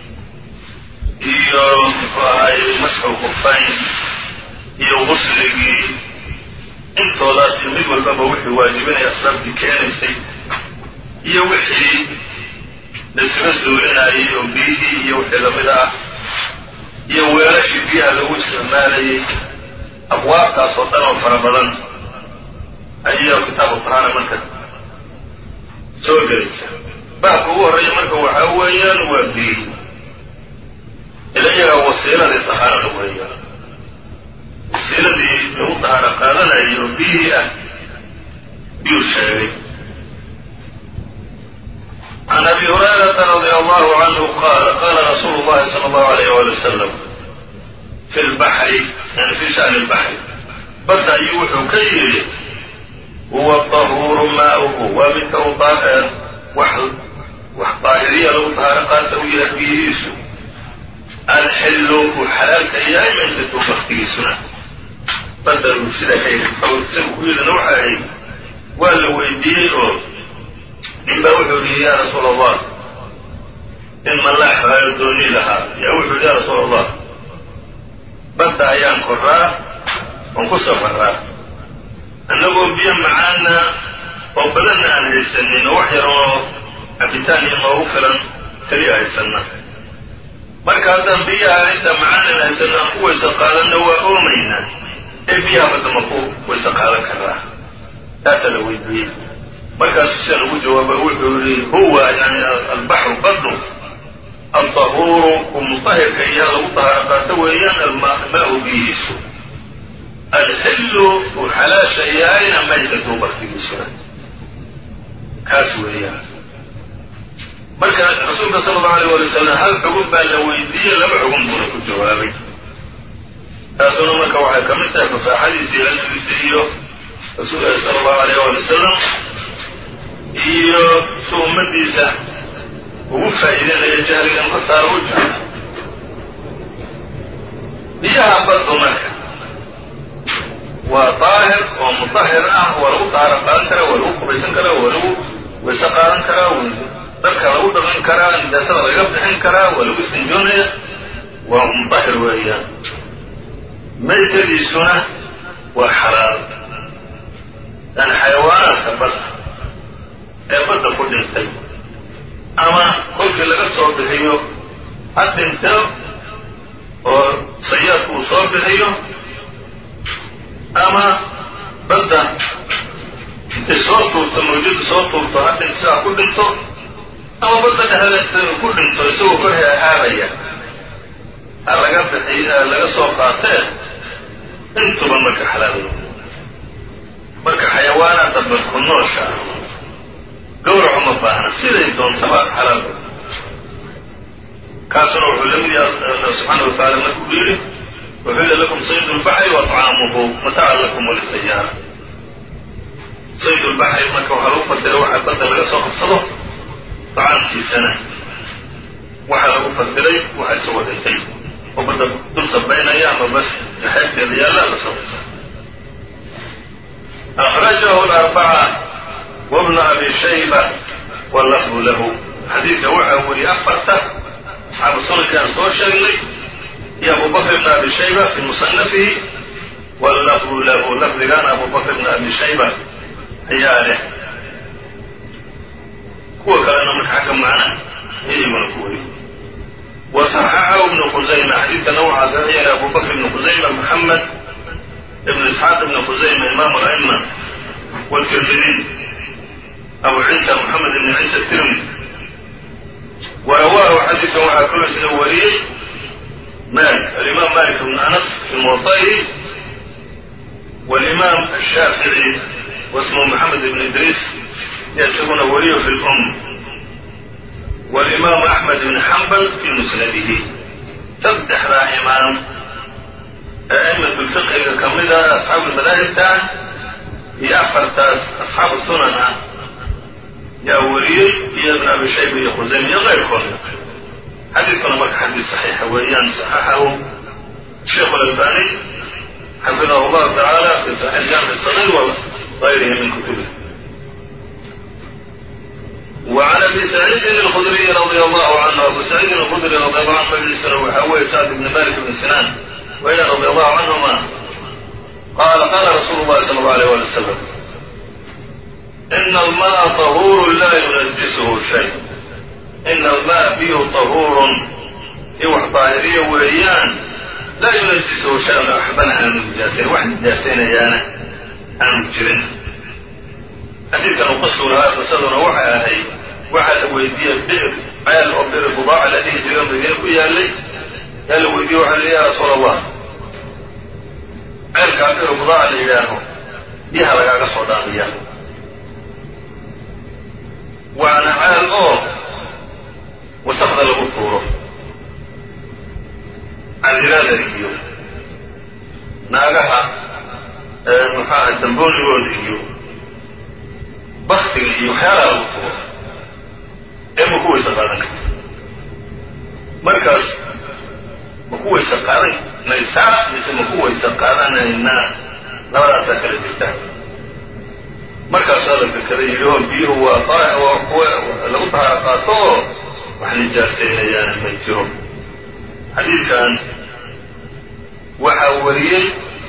A: iyo muxuu ahaay masxu kufayn iyo gusligii intoodaas iyo mid walbaba wixii waajibinaya asbaabtii keenaysay iyo wixii laiskaga zuulinayay oo biyihii iyo wixii lamid ah iyo weelashii biyaha lagu isticmaalayay abwaabtaas oo dhan oo fara badan ayaa kitaabu tahaara marka soo gelaysa baabka ugu horreeya marka waxaa weeyaan waa biyihi ila iyagaa wasiiladii tahaarada weeyaan wasiiladii lagu tahaaro qaadanayay oo biyihii ah biyuu sheegay can abi hurayrata radia allahu canhu qaala qaala rasuulu llahi sala allahu alayh wali wasalam fi lbaxri yani fi shani lbaxri badda ayuu wuxuu ka yidhi huwa tahuuru maauhu waa midka u wax wax daahiriya lagu tahaaro qaata u yahay biyihiisu alxillu uu xalaalka yahay maydatu baktigiisuna badda uu sida ka yidhi isagu ku yidhina waxa ahayd waa la weydiiyey oo nin baa wuxuu yihi ya rasuula allah in malaax haayo dooni lahaa yaa wuxuu yihi ya rasuula allah badda ayaan koraa oon ku safaraa annagoo biyo macaana oo badanna aan haysanin oo wax yar oo cabitaan iyo noogu filan keliya haysanna marka haddaan biyaha inta macaanan haysanna aan ku waysa qaadanna waa oomaynaa ee biyaha badda ma ku waysa qaadan karaa taasaa la weydiiyey markaasu sida lagu jawaaba wuxuu yihi huwa yani albaxru baddu alطahuuru ku mutahirka iyaa lagu tahaaro qaato weeyaan almaau biyihiisu alxillu uu xalaasha yahayna maydatu baktigiisuna kaas weeyaan marka rasuulka sala allau alayh wali wasalam hal xugun baa la weydiiyey laba xugun buuna ku jawaabay taasuna marka waxay ka mid tahay fasaaxadiisa iyo cilmigiisa iyo rasuulka sala allahu alayh wali wasalam iyo su ummadiisa ugu faa'iideynaya jahligan ka saaro u jahla biyaha baddu marka waa daahir oo mutahir ah waa lagu daaharo qaadan karaa waa lagu qubaysan karaa waa lagu wayse qaadan karaa dharka lagu dhaqan karaa nijaasada laga bixin karaa waa lagu istinjoonaya waa mutahir weeyaan maydkadiisuna waa xalaal yani xayawaanaadka badda ee badda ku dhintay ama kolkii laga soo bixiyo ha dhinto oo sayaadku uu soo bixiyo ama badda intay soo tuurto mawjada soo tuurto ha dhinto ha ku dhinto ama badda dhexdeeda ku dhinto isagoo kor hahaabaya ha laga bixiy laga soo qaatee intuba marka xalaal marka xayawaanaadda badku noosha gawrac uma baahna siday doontaba xalaal kaasuna wuxuu la mid yahay alla subxaana watacaala markuu yidhi uxilla lakum saydu lbaxri wa طcaamuhu mataacan lakum walisayaara saydu lbaxri marka waxaa lagu fasira waxa badda laga soo qabsado dacaamkiisana waxaa lagu fasiray waxa isagoo dhintay oo badda dul sabaynaya ama bas xeebteeda yaalla la soo أخرجه الأربعة وابن أبي شيبة واللفظ له xadiidka waxa weriye afarta asxaabu sunankaan soo sheegnay iyo abu bakr bn abi shayba fi musanafihi wallafdu lahu lafdigaana abu bakr bn abi shayba ayaa leh kuwa kalena marka xagga macna iyaguna ku weriy وصححه ابن خزيمة xadiidka nawca saxiixna abu bakr ibn khusayma محamed ibn isxaaq ibn khusayma imam الأئمة والتirmidي abu ciisa محamed ibn ciisa التirmidi وrawaahu xadiidkan waxaa kaloo isna wariyey malik alimaam malik bn anas fi muwaطa'ihi wاlimaam الshaafiعي wasmuhu maxamed ibn idriis iyo isaguna wariyo fi lum wاlimaam axmed ibn xambal fi musnadihi saddexdaa imaam ee a'imat lfiqhiga ka mida asxaabu lmadaahibta ah iyo afartaas asxaabu sunan ah yaa wariyey iyo ibn abi shayba iyo khusayma iyo keyrkood xadiidkuna marka xadiis saxiixa weeyaan saxaxahu sheikhu اlalbani xafidahu اllahu tacaala fi saxiix jaamic sagiir wa غayrihi min kutubihi وعn abi سacيidi الkdriي radي الlه عnه abu سacيidin الkdrي radي الlه anhu mجlisna waxaa weeye sacd bn malik bn sinan weeyaan radي الlه canهuma qala qala rasuulu الlahi slى الlه عalيه alي وsلم ina alma'a طahuuru laa yunajisuhu shay ina alma'a biyuhu طahuurun i wax daahiriya weeyaan laa yunajisuhu shay waxbana aanu nijaasayn wax nijaasaynayaana aanu jirin xadiidkan uu qasuu lahaa qisaduna waxay ahayd waxaa la weydiiyey bir ceel oo bir budaaca la dhihi jira madiine ku yaalay yaa la weydiiyey waxa li ya rasuul allah ceelkaa bir budaaca la yidhaaho biyaha lagaaga soo dhaamiya waana ceel oo wasaqda lagu tuuro cadirada iyo naagaha maxaaha damboonigooda iyo baktiga iyo waxyaalaha lagu tuuro ee ma ku weysa qaadan karta markaas ma ku weysa qaadanaysaa mise ma ku weysa qaadanaynaa labadaasaa kala jirtaa markaasoo la fekaday yidhi oo biyuhu waa waa kuwa lagu tahaaro qaato oo wax nijaasaynayaana ma jiro xadiidkan waxaa wariyey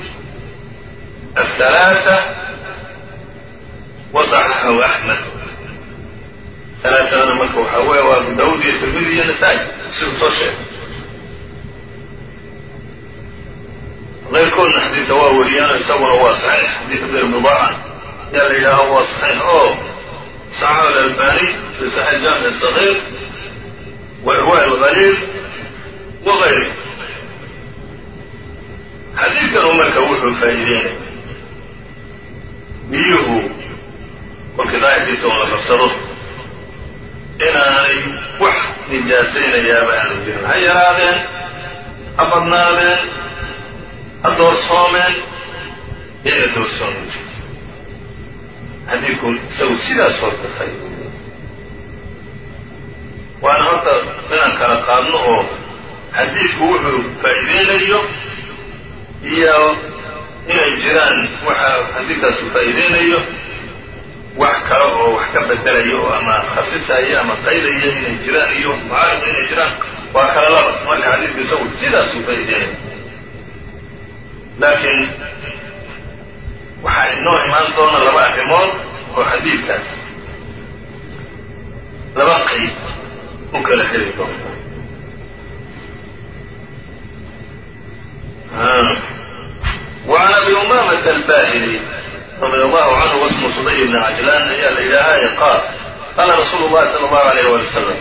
A: aلثalaaثة waصaxaxahu axmed alaaadana marka waxaa weeye waa abu daawud iyo tirmidi iyo nasaa-i siduu soo sheegay keyrkoodna xadiidka waa wariyaan isaguna waa saxiix xadiidka bir bidaaca yaa la yidhaaho waa saxiix oo saxaxu alalbani fi saxiix jaamic الصaغيir wa irwa اlgaliil wa غayri xadiidkanu marka wuxuu faa'iideynaya biyuhu kolkii daahirkiisa oo la qabsado inaanay wax nijaasaynayaaba aanu jirin ha yaraadeen ha badnaadeen ha doorsoomeen iyana doorsoomin xadiidku isagu sidaas horta faa'iideeyey waana horta inaan kala qaadno oo xadiidku wuxuu faa'iideynayo iyo inay jiraan waxa xadiidkaasu faa'iideynayo wax kale oo wax ka bedelayo oo ama khasisaya ama qaydaya inay jiraan iyo mucaarida inay jiraan waa kala laba marka xadiidku isagu sidaasuu faa'iideynayo laakiin waxaa inoo imaan doona laba arrimood oo xadiidkaas laba qayb u kala xiri doonta وعn abi umamة الbahili radي الlahu canhu wasmu suday bn cajlan ayaa la yidhaahaye qaal qala rasuulu الlahi salى الlahu عalيyh wali wslam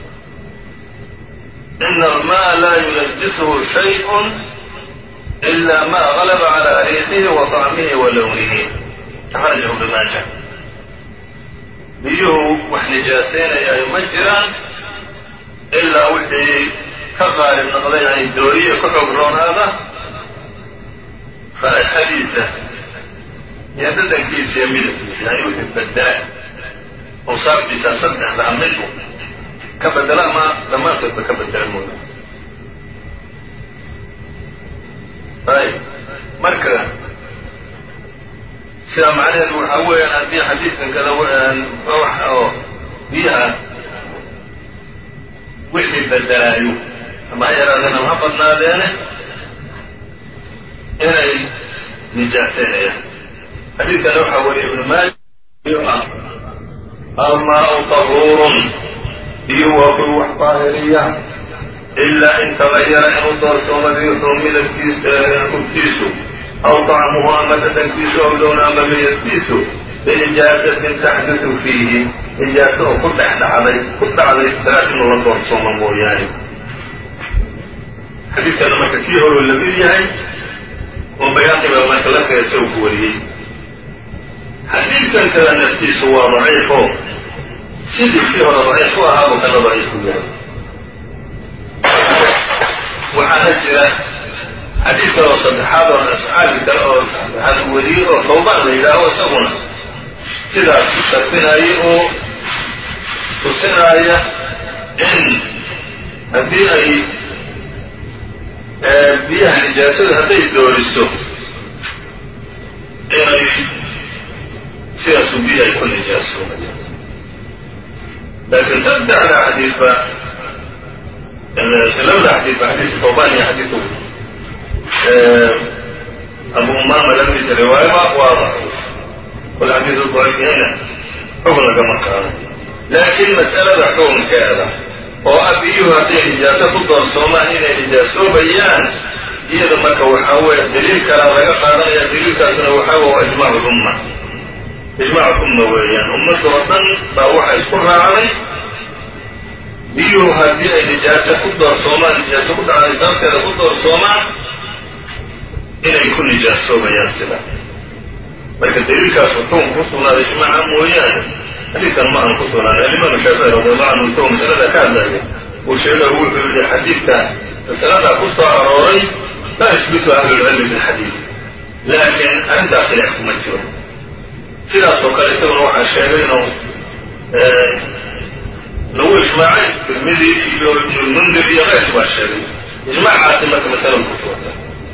A: ina almaءa la yunajishu shayء إla ma غalba عlى riixihi wa طacmihi wa lownihi akhrajahu ibn maaja biyuhu wax nijaasaynayaayo ma jiraan ilaa wixii ka qaalib noqday ay dooriye ka xoog roonaada raaixadiisa iyo dadankiisa iyo midabkiisa ay wixii bedela awsaaftiisa saddexdaa midu ka bedela ama dhammaantoodba ka bedela mooda ayb marka sidaa macnaheedu waxaa weeyaan haddii xadiidkan kada wax oo biyaha wixii bedelaayo ama ha yaraadeen ama ha badnaadeene inay nijaasaynayaan xadiidkana waxaa weriye ibnu maaja ah almaau tahuurun biyu waa kuwi wax daahiriya ilaa in tagayara inuu doorsoomo riixuu midabkiisa urkiisu aw طacmuhu ama dhadhankiisu aw lowna ama midabkiisu binijaasatin taxdutu fiihi nijaaso oo ku dhex dhacday ku dhacday daraad inuu la doorsoomo mooyaane xadiidkana marka kii horuu la mid yahay oo bayaaqiba marka la kaya isagu ku wariyey xadiidkan kada naftiisu waa daciifo sidii kii hore daciif u ahaa buu kana daciif u yahay waxaana jira xadiid kale oo saddexaad oo asxaabi kale oo saddexaad wariyey oo tawbaan la yidhaaho isaguna sidaas ku sharfinaya oo tusinaya in haddii ay biyaha nijaasadu hadday dooriso inay sidaasu biyo ay ku nijaasoomaya laakiin saddexda xadiidba labada xadiidba xadiidka tawbaan iyo xadiidku abu umaama labadiisa riwaayaba waa daciif wal xadiidu daciif yahayna xukun lagama qaado laakiin mas'alada xukunkeeda oo ah biyuhu hadday nijaaso ku doorsoomaan inay nijaasoobayaan iyada marka waxaa weeye daliil kalaa laga qaadanaya daliilkaasuna waxaa wey waa ijmac lumma ijmac umma weeyaan ummadda oo dhan baa waxa isku raacday biyuhu haddii ay nijaaso ku doorsoomaan nijaaso ku dhacday sababteeda ku doorsoomaan inay ku nijaasoobayaan sidaa marka daliilkaas wuxuu ku sugnaaday ijmaaca mooyaane xadiidkan ma aan ku sugnaaday alimaam shaafici radiallahu canhu isagoo masalada ka hadlaya uu sheegay wuxuu yihi xadiidka masaladaa ku soo arooray laa yusbitu ahlulcilmi bilxadiid laakiin arrintaa khilaaf kuma jiro sidaasoo kale isaguna waxaa sheegay inuu lagu ijmaacay tirmidi iyo ibnulmundir iyo keyrku baa sheegay ijmaacaasi marka masalada ku suganta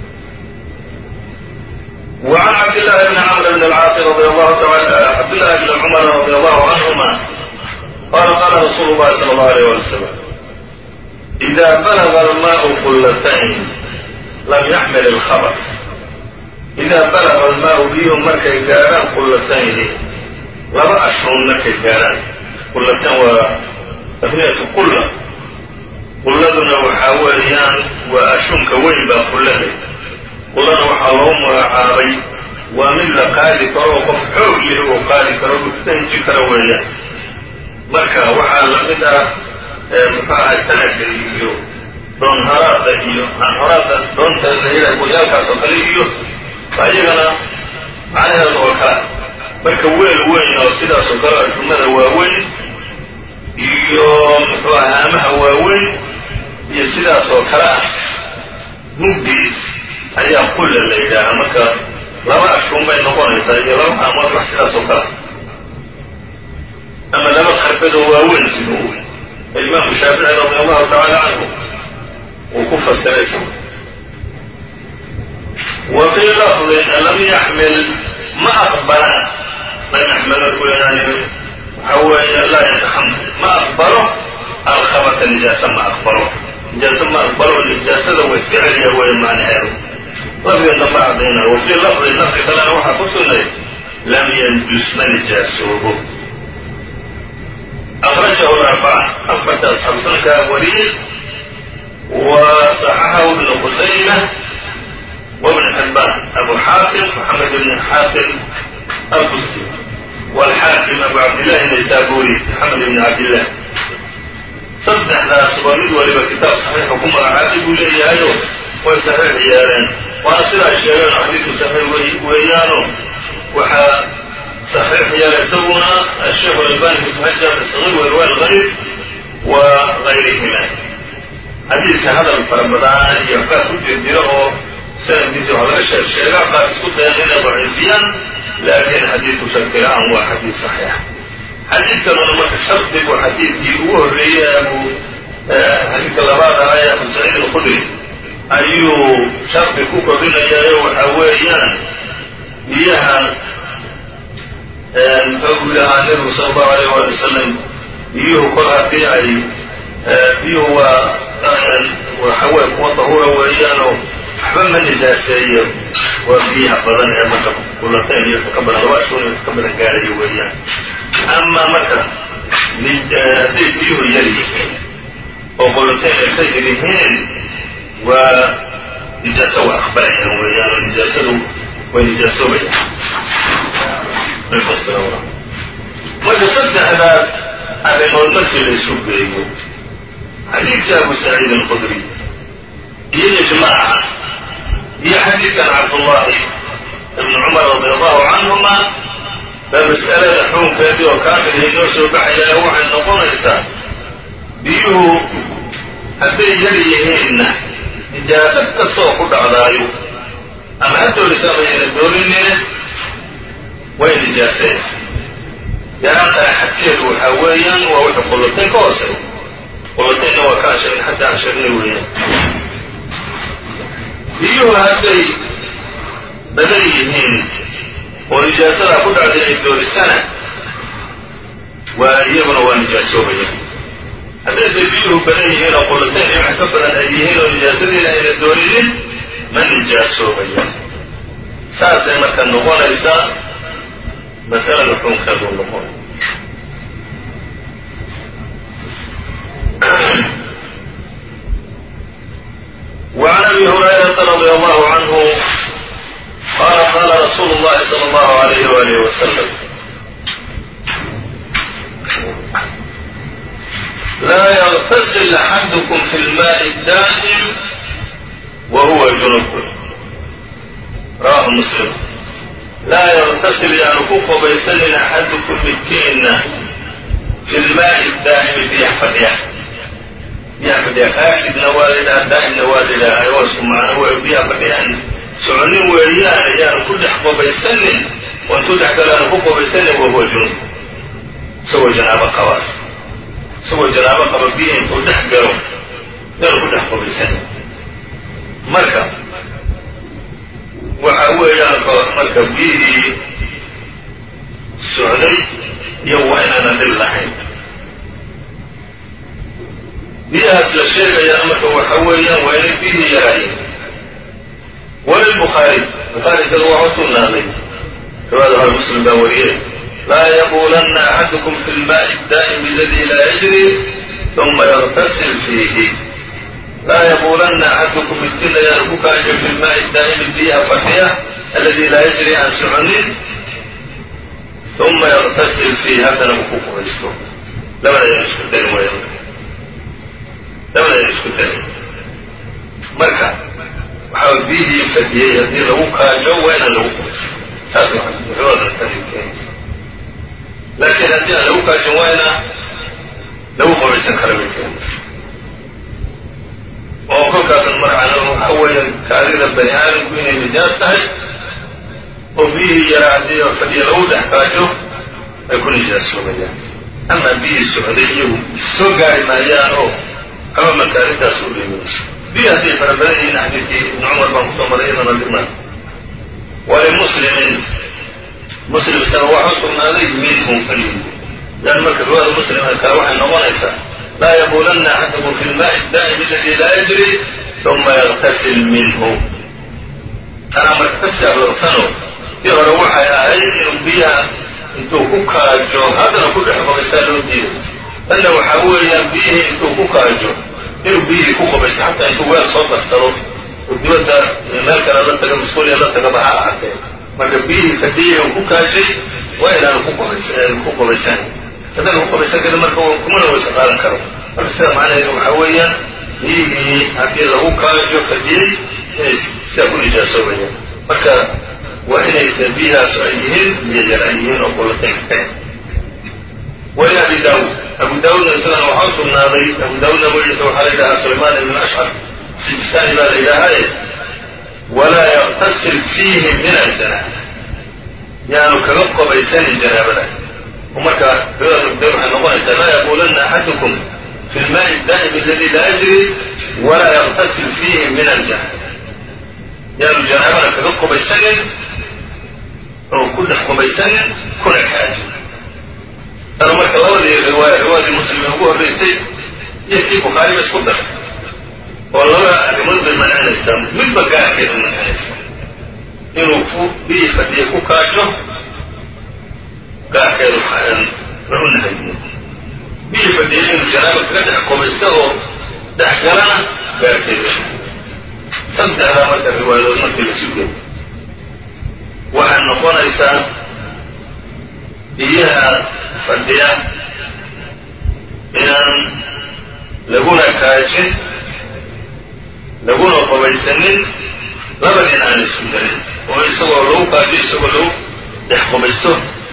A: وعن عبد الله بن عمرو بن العاص رضي الله تعالى عبد الله بن عمر رضي الله عنهما قال قال رسول الله صلى الله عليه وسلم إذا بلغ الماء قلتين لم يحمل الخبث إذا بلغ الماء بيهم markay gaaraan qulatayni laba ashhun markay gaaraan qulatan waa tasmiyatu qulla qulladuna waxaa weeyaan waa ashunka weyn baa qullada qullana waxaa loo magacaabay waa mid la qaadi karo oo qof xoog leh oo qaadi karo dhuftanji kara weeyaan marka waxaa lamid ah muxuu ahay talaga iyo doonharaada iyo aanhoraada doonta layidhaha goyaalkaas oo kale iyo iyagana macnaheedu oo kala marka weel weyn oo sidaas oo kale ashumada waaweyn iyo muxuu aha haamaha waaweyn iyo sidaas oo kale ah mugdiis ayaa qulla la yidhaaha marka laba ashun bay noqonaysaa iyo laba haamood wax sidaas oo kale ama laba kharbadoo waaweyn siduu weyn imaamu shaafici radi allahu tacaala canhu uu ku fasiray wa fii lafdin lam yaxmil ma aqbala lam yaxmil markuu yani waxaa weeye laa yataxamal ma aqbalo alkhabata nijaasa ma aqbalo nijaasa ma aqbalo nijaasada wa iska celiya weeye macnaheedu lafdigan damba cadayna wa fii lafdin lafdi kalena waxaa ku sugnay lam yanjus ma nijaasoobo أخرجه الأربعة أخرج أصحاب سنة وليد وصححه ابن خزيمة وابن حبان أبو حاتم محمد بن حاتم البستي والحاكم أبو عبد الله النيسابوري محمد بن عبد الله صدحنا سباميد ولبا كتاب صحيح حكومة عاتب لي أيضا وصحيح يارين وأنا صلى الشيئين حديث صحيح ويانو وحا صحيح يلزمنا الشيخ الألباني في صحيح جامع الصغير وإرواء الغريب وغيرهما حديث هذا الفرمضان يحكى كل جديره سنة بيزي على أشياء الشيخ قال سكت هنا ضعيفيا لكن حديث شكلان هو حديث صحيح xadiidkanuna marka shardigu xadiidkii ugu horreeyey abu xadiidka labaad ahaa ee abu saciid alkhudri ayuu shardi ku kordhinayaayo waxa weeyaan biyaha muxuu lahaa nebigu sala allahu alayh waali wasalam biyuhu kol haddii ay biyuhu waa waxawey kuwa dahuura weeyaanoo waxba ma nijaaseeyo waa biyaha badan ee marka kulateen iyo ka badan laba ashun iyo ka badan gaarayo weeyaan amaa marka hadday biyuhu yar yihiin oo qulateen ay ka yar yihiin waa nijaaso waa aqbalayaan weeyaan oo nijaasadu way nijaasoobayaan marka saddexdaas arrimood markii la isu geeyo xadiidka abu saciid alqudri iyo ijmaaca iyo xadiidkan cabdullaahi ibni cumar radi allahu canhuma baa mas'alada xukunkeedii oo kaamilhay noo soo baxayaa waxay noqonaysaa biyuhu hadday yar yihiinna nijaaso kastaoo ku dhacdaayo ama ha doorisa ama yayna doorinine way nijaasanaysaa yaraantaa xadkeedu waxaa weeyaan waa wixii qullatayn ka hoosey qullataynna waa ka ashagn xataa ashagnay weeyaan biyuhu hadday badan yihiin oo nijaasadaa ku dhacday ay doorisana waa iyaguna waa nijaasoobaya haddayse biyuhu badan yihiin oo qullatayn iyo wax ka badan ay yihiin oo nijaasadiina ayna doorinin ma nijaasoobaya saasay marka noqonaysaa masalada xukunkeedu noqon وعن أبي هريرة رضي الله عنه قال قال رسول الله صلى الله عليه وآله وسلم لا يغتسل أحدكم في الماء الدائم وهو جنب رواه مسلم laa yktasil yaanu ku qubaysanin axadukum midkiinna fi lmaa'i daa'imi biyax fadhiya biyaha fadhiya kaashidna waa la yidhaha daa'imna waa la yidhaaha waa isku macno wey biyaha fadhiyaan soconin weeyaane yaanu ku dhex qubaysanin oo intuu dhex galaanu ku qubaysanin wahuwa junub isagoo janaabo qaba isagoo janaabo qaba biya intuu dhex galo yaanu ku dhex qubaysanin marka waxa weeyaan marka biyihii socday iyo waa inaanan dhib lahayn biyahaas la sheegayaa marka waxa weeyaan waa inay biyihii yaraayiin walilbukhaari bukhaari isaga waa u sugnaaday riwaayada hore muslim baa wariyey laa yaquulanna axadukum fi lmaai daa'imi aladi laa yajri uma yagtasil fiihi laa yaquulanna axadukum midkiina yaanu ku kaajo fi lmaai daa'imi biyaha fadhiya aladi laa yajri aan soconin uma yagtasil fiihi haddana uu ku qubaysto labada yan isku darin way labada yan isku darin marka waxaa biyihii fadhiyey haddii lagu kaajo waa inaan lagu qubaysto taas waxooda keenaysa laakiin haddii aan lagu kaajin waa inaa lagu qubaysan kara bay keenaysa oo kolkaasan marcana waxa weeyaan kaadida bani aadamku inay nijaas tahay oo biyihii yaraa haddii oo fadhiya lagu dhex kaajo ay ku nijaasoobayaan amaa biyihii socday iyagu soo gaari maayaan oo kama marka arrintaas u dhiimayso biyi hadday fara badan yihiin xadiidkii ibni cumar baan kusoo maray iyadana dhiman walimuslimin muslim isaga waxa u sugnaaday minhum kaliyi lan marka riwaada muslimka kale waxay noqonaysaa laa yaquulanna axadukum fi lmaai daa'im aladi laa yajri uma yagtasil minhu tanaa marka ka saarorsano tii hore waxay ahayd inuu biyaha intuu ku kaajo haddana ku dhex qubaystaa loo diiday tanna waxaa weeyaan biyihii intuu ku kaajo inuu biyihii ku qubaysto xataa intuu weel soo darsado oo dibadda meel kale la taga masquuliya la tagaba ha ahaatee marka biyihii fadhiyay uu ku kaajay waa inaanu ku qubaysan haddana ku qubaysan karin marka kumana waysa qaadan karo marka sida macnaheedu waxaa weeyaan biyihii haddii lagu kaajo fadhiyey inay sidaa ku nijaasoobayaan marka waa inaysa biyahaas ay yihiin biyo yar ay yihiin oo qulatayn ka wali abi daawuud abu daawuudna isagana waxaa u sugnaaday abu daawuudna magaciisa waxaa la yidhahaa sulaymaan ibn ashcar sijistaani baa la yidhaahaye walaa yaktasil fiihi min aljanaaba yaanu kaga qobaysanin janaabada marka riwaayat ibn waxay noqonaysaa laa yaquulanna axadukum fi lmaai daa'im aladi laa yajri walaa yaktasil fiihi min aljanaba yaanu janaabana kaga qubaysanin oo ku dhex qubaysanin kuna kaajin tana marka labadii riwaaya riwaayadii muslim ee ugu horraysay iyo kii bukhaariba isku dar oo labada arrimood bay mancinaysaa midba gaarkeeda mancinaysaa inuu ku biyi fadhiya ku kaajo gaarkeedu la u nahayiyo biyi fadhiya inuu janaaba kaga dhex qubaysto oo dhex galana gaarkeeda saddexdaa marka riwaayadood markii la sugeey waxay noqonaysaa biyaha fadhiya inaan laguna kaajin laguna qubaysanin labadiin aan isku darin oo isagoo lagu kaajiyo isagoo lagu dhex qubaysto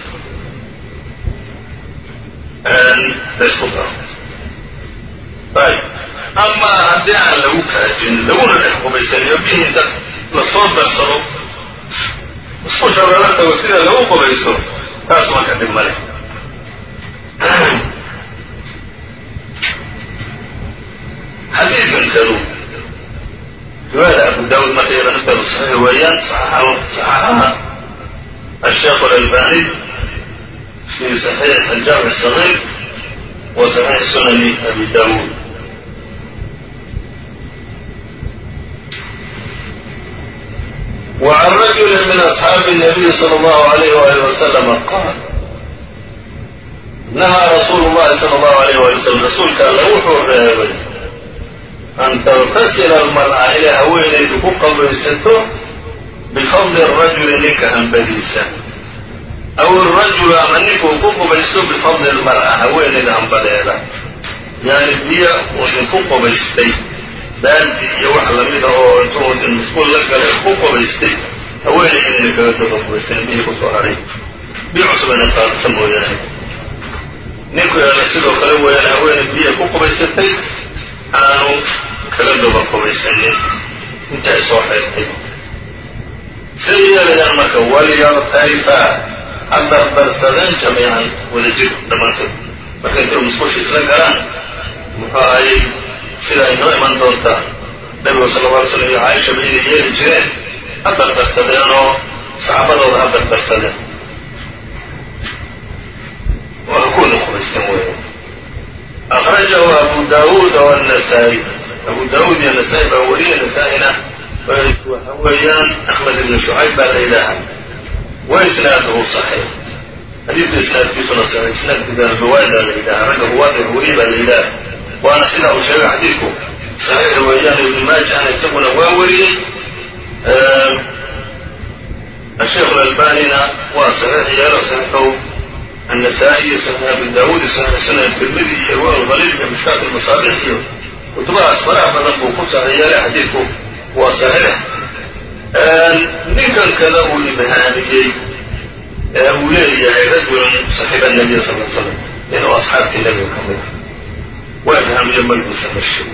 A: laysku daro ayb ama haddii aan lagu kaajin laguna dhex qubaysaniyo biyihii inta lasoo darsado isku shabeelo tago sida lagu qubaysto taas marka dhib male xadiidkan kadu riwaayada abu daawud marka iyada nafteedu saxiix weeyaan saxaxaha asheekh alalbani fi saxiix aljaamic asagiir wa saxiix sunani abi daawuud وعن رجل من أصحاب النبي صلى الله عليه وآله وسلم قال نهى رسول الله صلى الله عليه وآله وسلم رسولك alla wuxuu reebay an تغtasila almar'a inay haweenaydu ku qabaysato bifadli الrajuli ninka hambadiisa aw الrajulu ama ninkuu ku qubaysto bifadli اlmar'a haweenayda hambadeeda yani biyo uu inku qubaystay baaldi iyo wax lamida oo intuu musquul la galay ku qubaystay haweenay inayna kaga daba qubaysan biyii kusoo haray biyo cusubana qaadata mooyaane ninku eena sidoo kale weeyaan haweenay biya ku qubaysatay aanu kaga daba qubaysanin intay soo xeertay siday yeelayaan marka waliyaqtarifa ha dardarsadeen jamiican wada jir dhammaantood marka intay musqusha isla galaan muxuu ahayey sida ay noo iman doontaa nabigu sala alla alay slam iyo caaisha ba inay yeeli jireen ha dardarsadeen oo saxaabadooda ha dardarsadeen waa kuna qubaysteen weya akrajahu abu daawuud oo anasaa'i abu daawuud iyo nasaa-i baa weriye nasaa-ina waxa weeyaan axmed ibn shucayb baa la yidhaaha wa isnaaduhu saxiix xadiidka isnaadkiisuna saxiix isnaadkiisa albawaada la yidhaha ragga ruwaada weriye baa la yidhaha waana sidaa uu sheegay xadiidku saxiix weeyaan ibnu maajahna isaguna waa wariyey asheekh alalbanina waa saxiix yeelo saxiixow النسائي صحيح أبي داود صحيح سنة الترمذي إرواء الغليل مشكاة المصابيح iyo kutubahaas faraha badan buu ku saxiixyeelay xadiidku waa saxiix ninkan kada uu ibhaamiyey ee uu leeyahay rajulun saxiiba nabiya sal l slam inuu asxaabtii nabiga ka mid waa ibhaamiye magdiisa mashay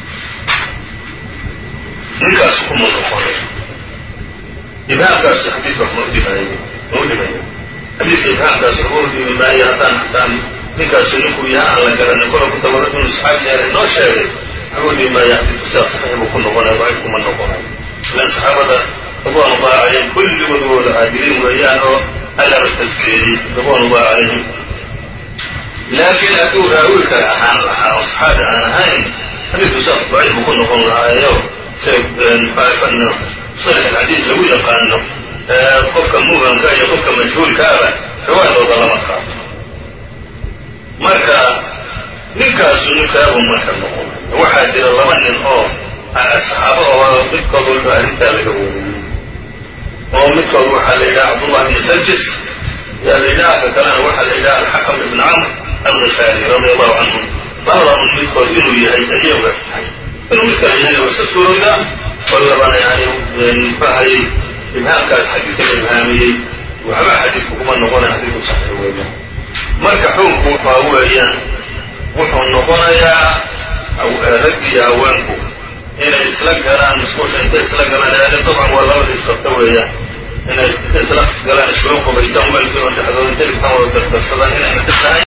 A: ninkaas kuma noqonay ibhaamkaas xadiidka ma udhimayo ma udhimayo xadiidka ibhaamkaas waxba udhimi maayo haddaan haddaan ninkaasu ninkuu yaha aan la garanin kola ku tabaro inuu saxaabi yahay noo sheegay waxba udhimi maayo xadiidku sidaas saxiix buu ku noqonaya daciif kuma noqonayo ilan saxaabada ridwaan ullahi calayhim kulligood wada caadiliin weeyaan oo allaba taskeeyey ridwaan ullahi calayhim laakiin hadduu raawi kale ahaan lahaa oo saxaabi aan ahayn xadiidku sidaas daciif buu ku noqon lahaayo sida sarix alxadiis lagu yaqaano qofka mubhamka iyo qofka majhuulkaaba riwaayadooda lama qaato marka ninkaasu ninkaabu marka noqon waxaa jira laba nin oo saxaabo oo midkood walba arrintaa laga wariyey oo midkood waxaa la yidhaha cabdullah bni sajis yaa la yidhaha ka kalena waxaa la yidhaha alxakam ibn camr alkifaari radia allahu canhum labadaba midkood inuu yahay ayaga inuu mid kale yahay waa iska suurowdaa oo labana yani muxuahayey ibhaamkaas xadiidka la ibhaamiyey waxba xadiidku kuma noqonaya xadiidku saxiix weeyaan marka xukunku waxaa weeyaan wuxuu noqonayaa rag iyo haweenku inay isla galaan musquusha intay isla galaan eale dabcan waa labada isqabta weeyaan inay isla galaan iskula qubaystaan weelkii oo dhexdooda telefon wada dardarsadaan inayna ka tahay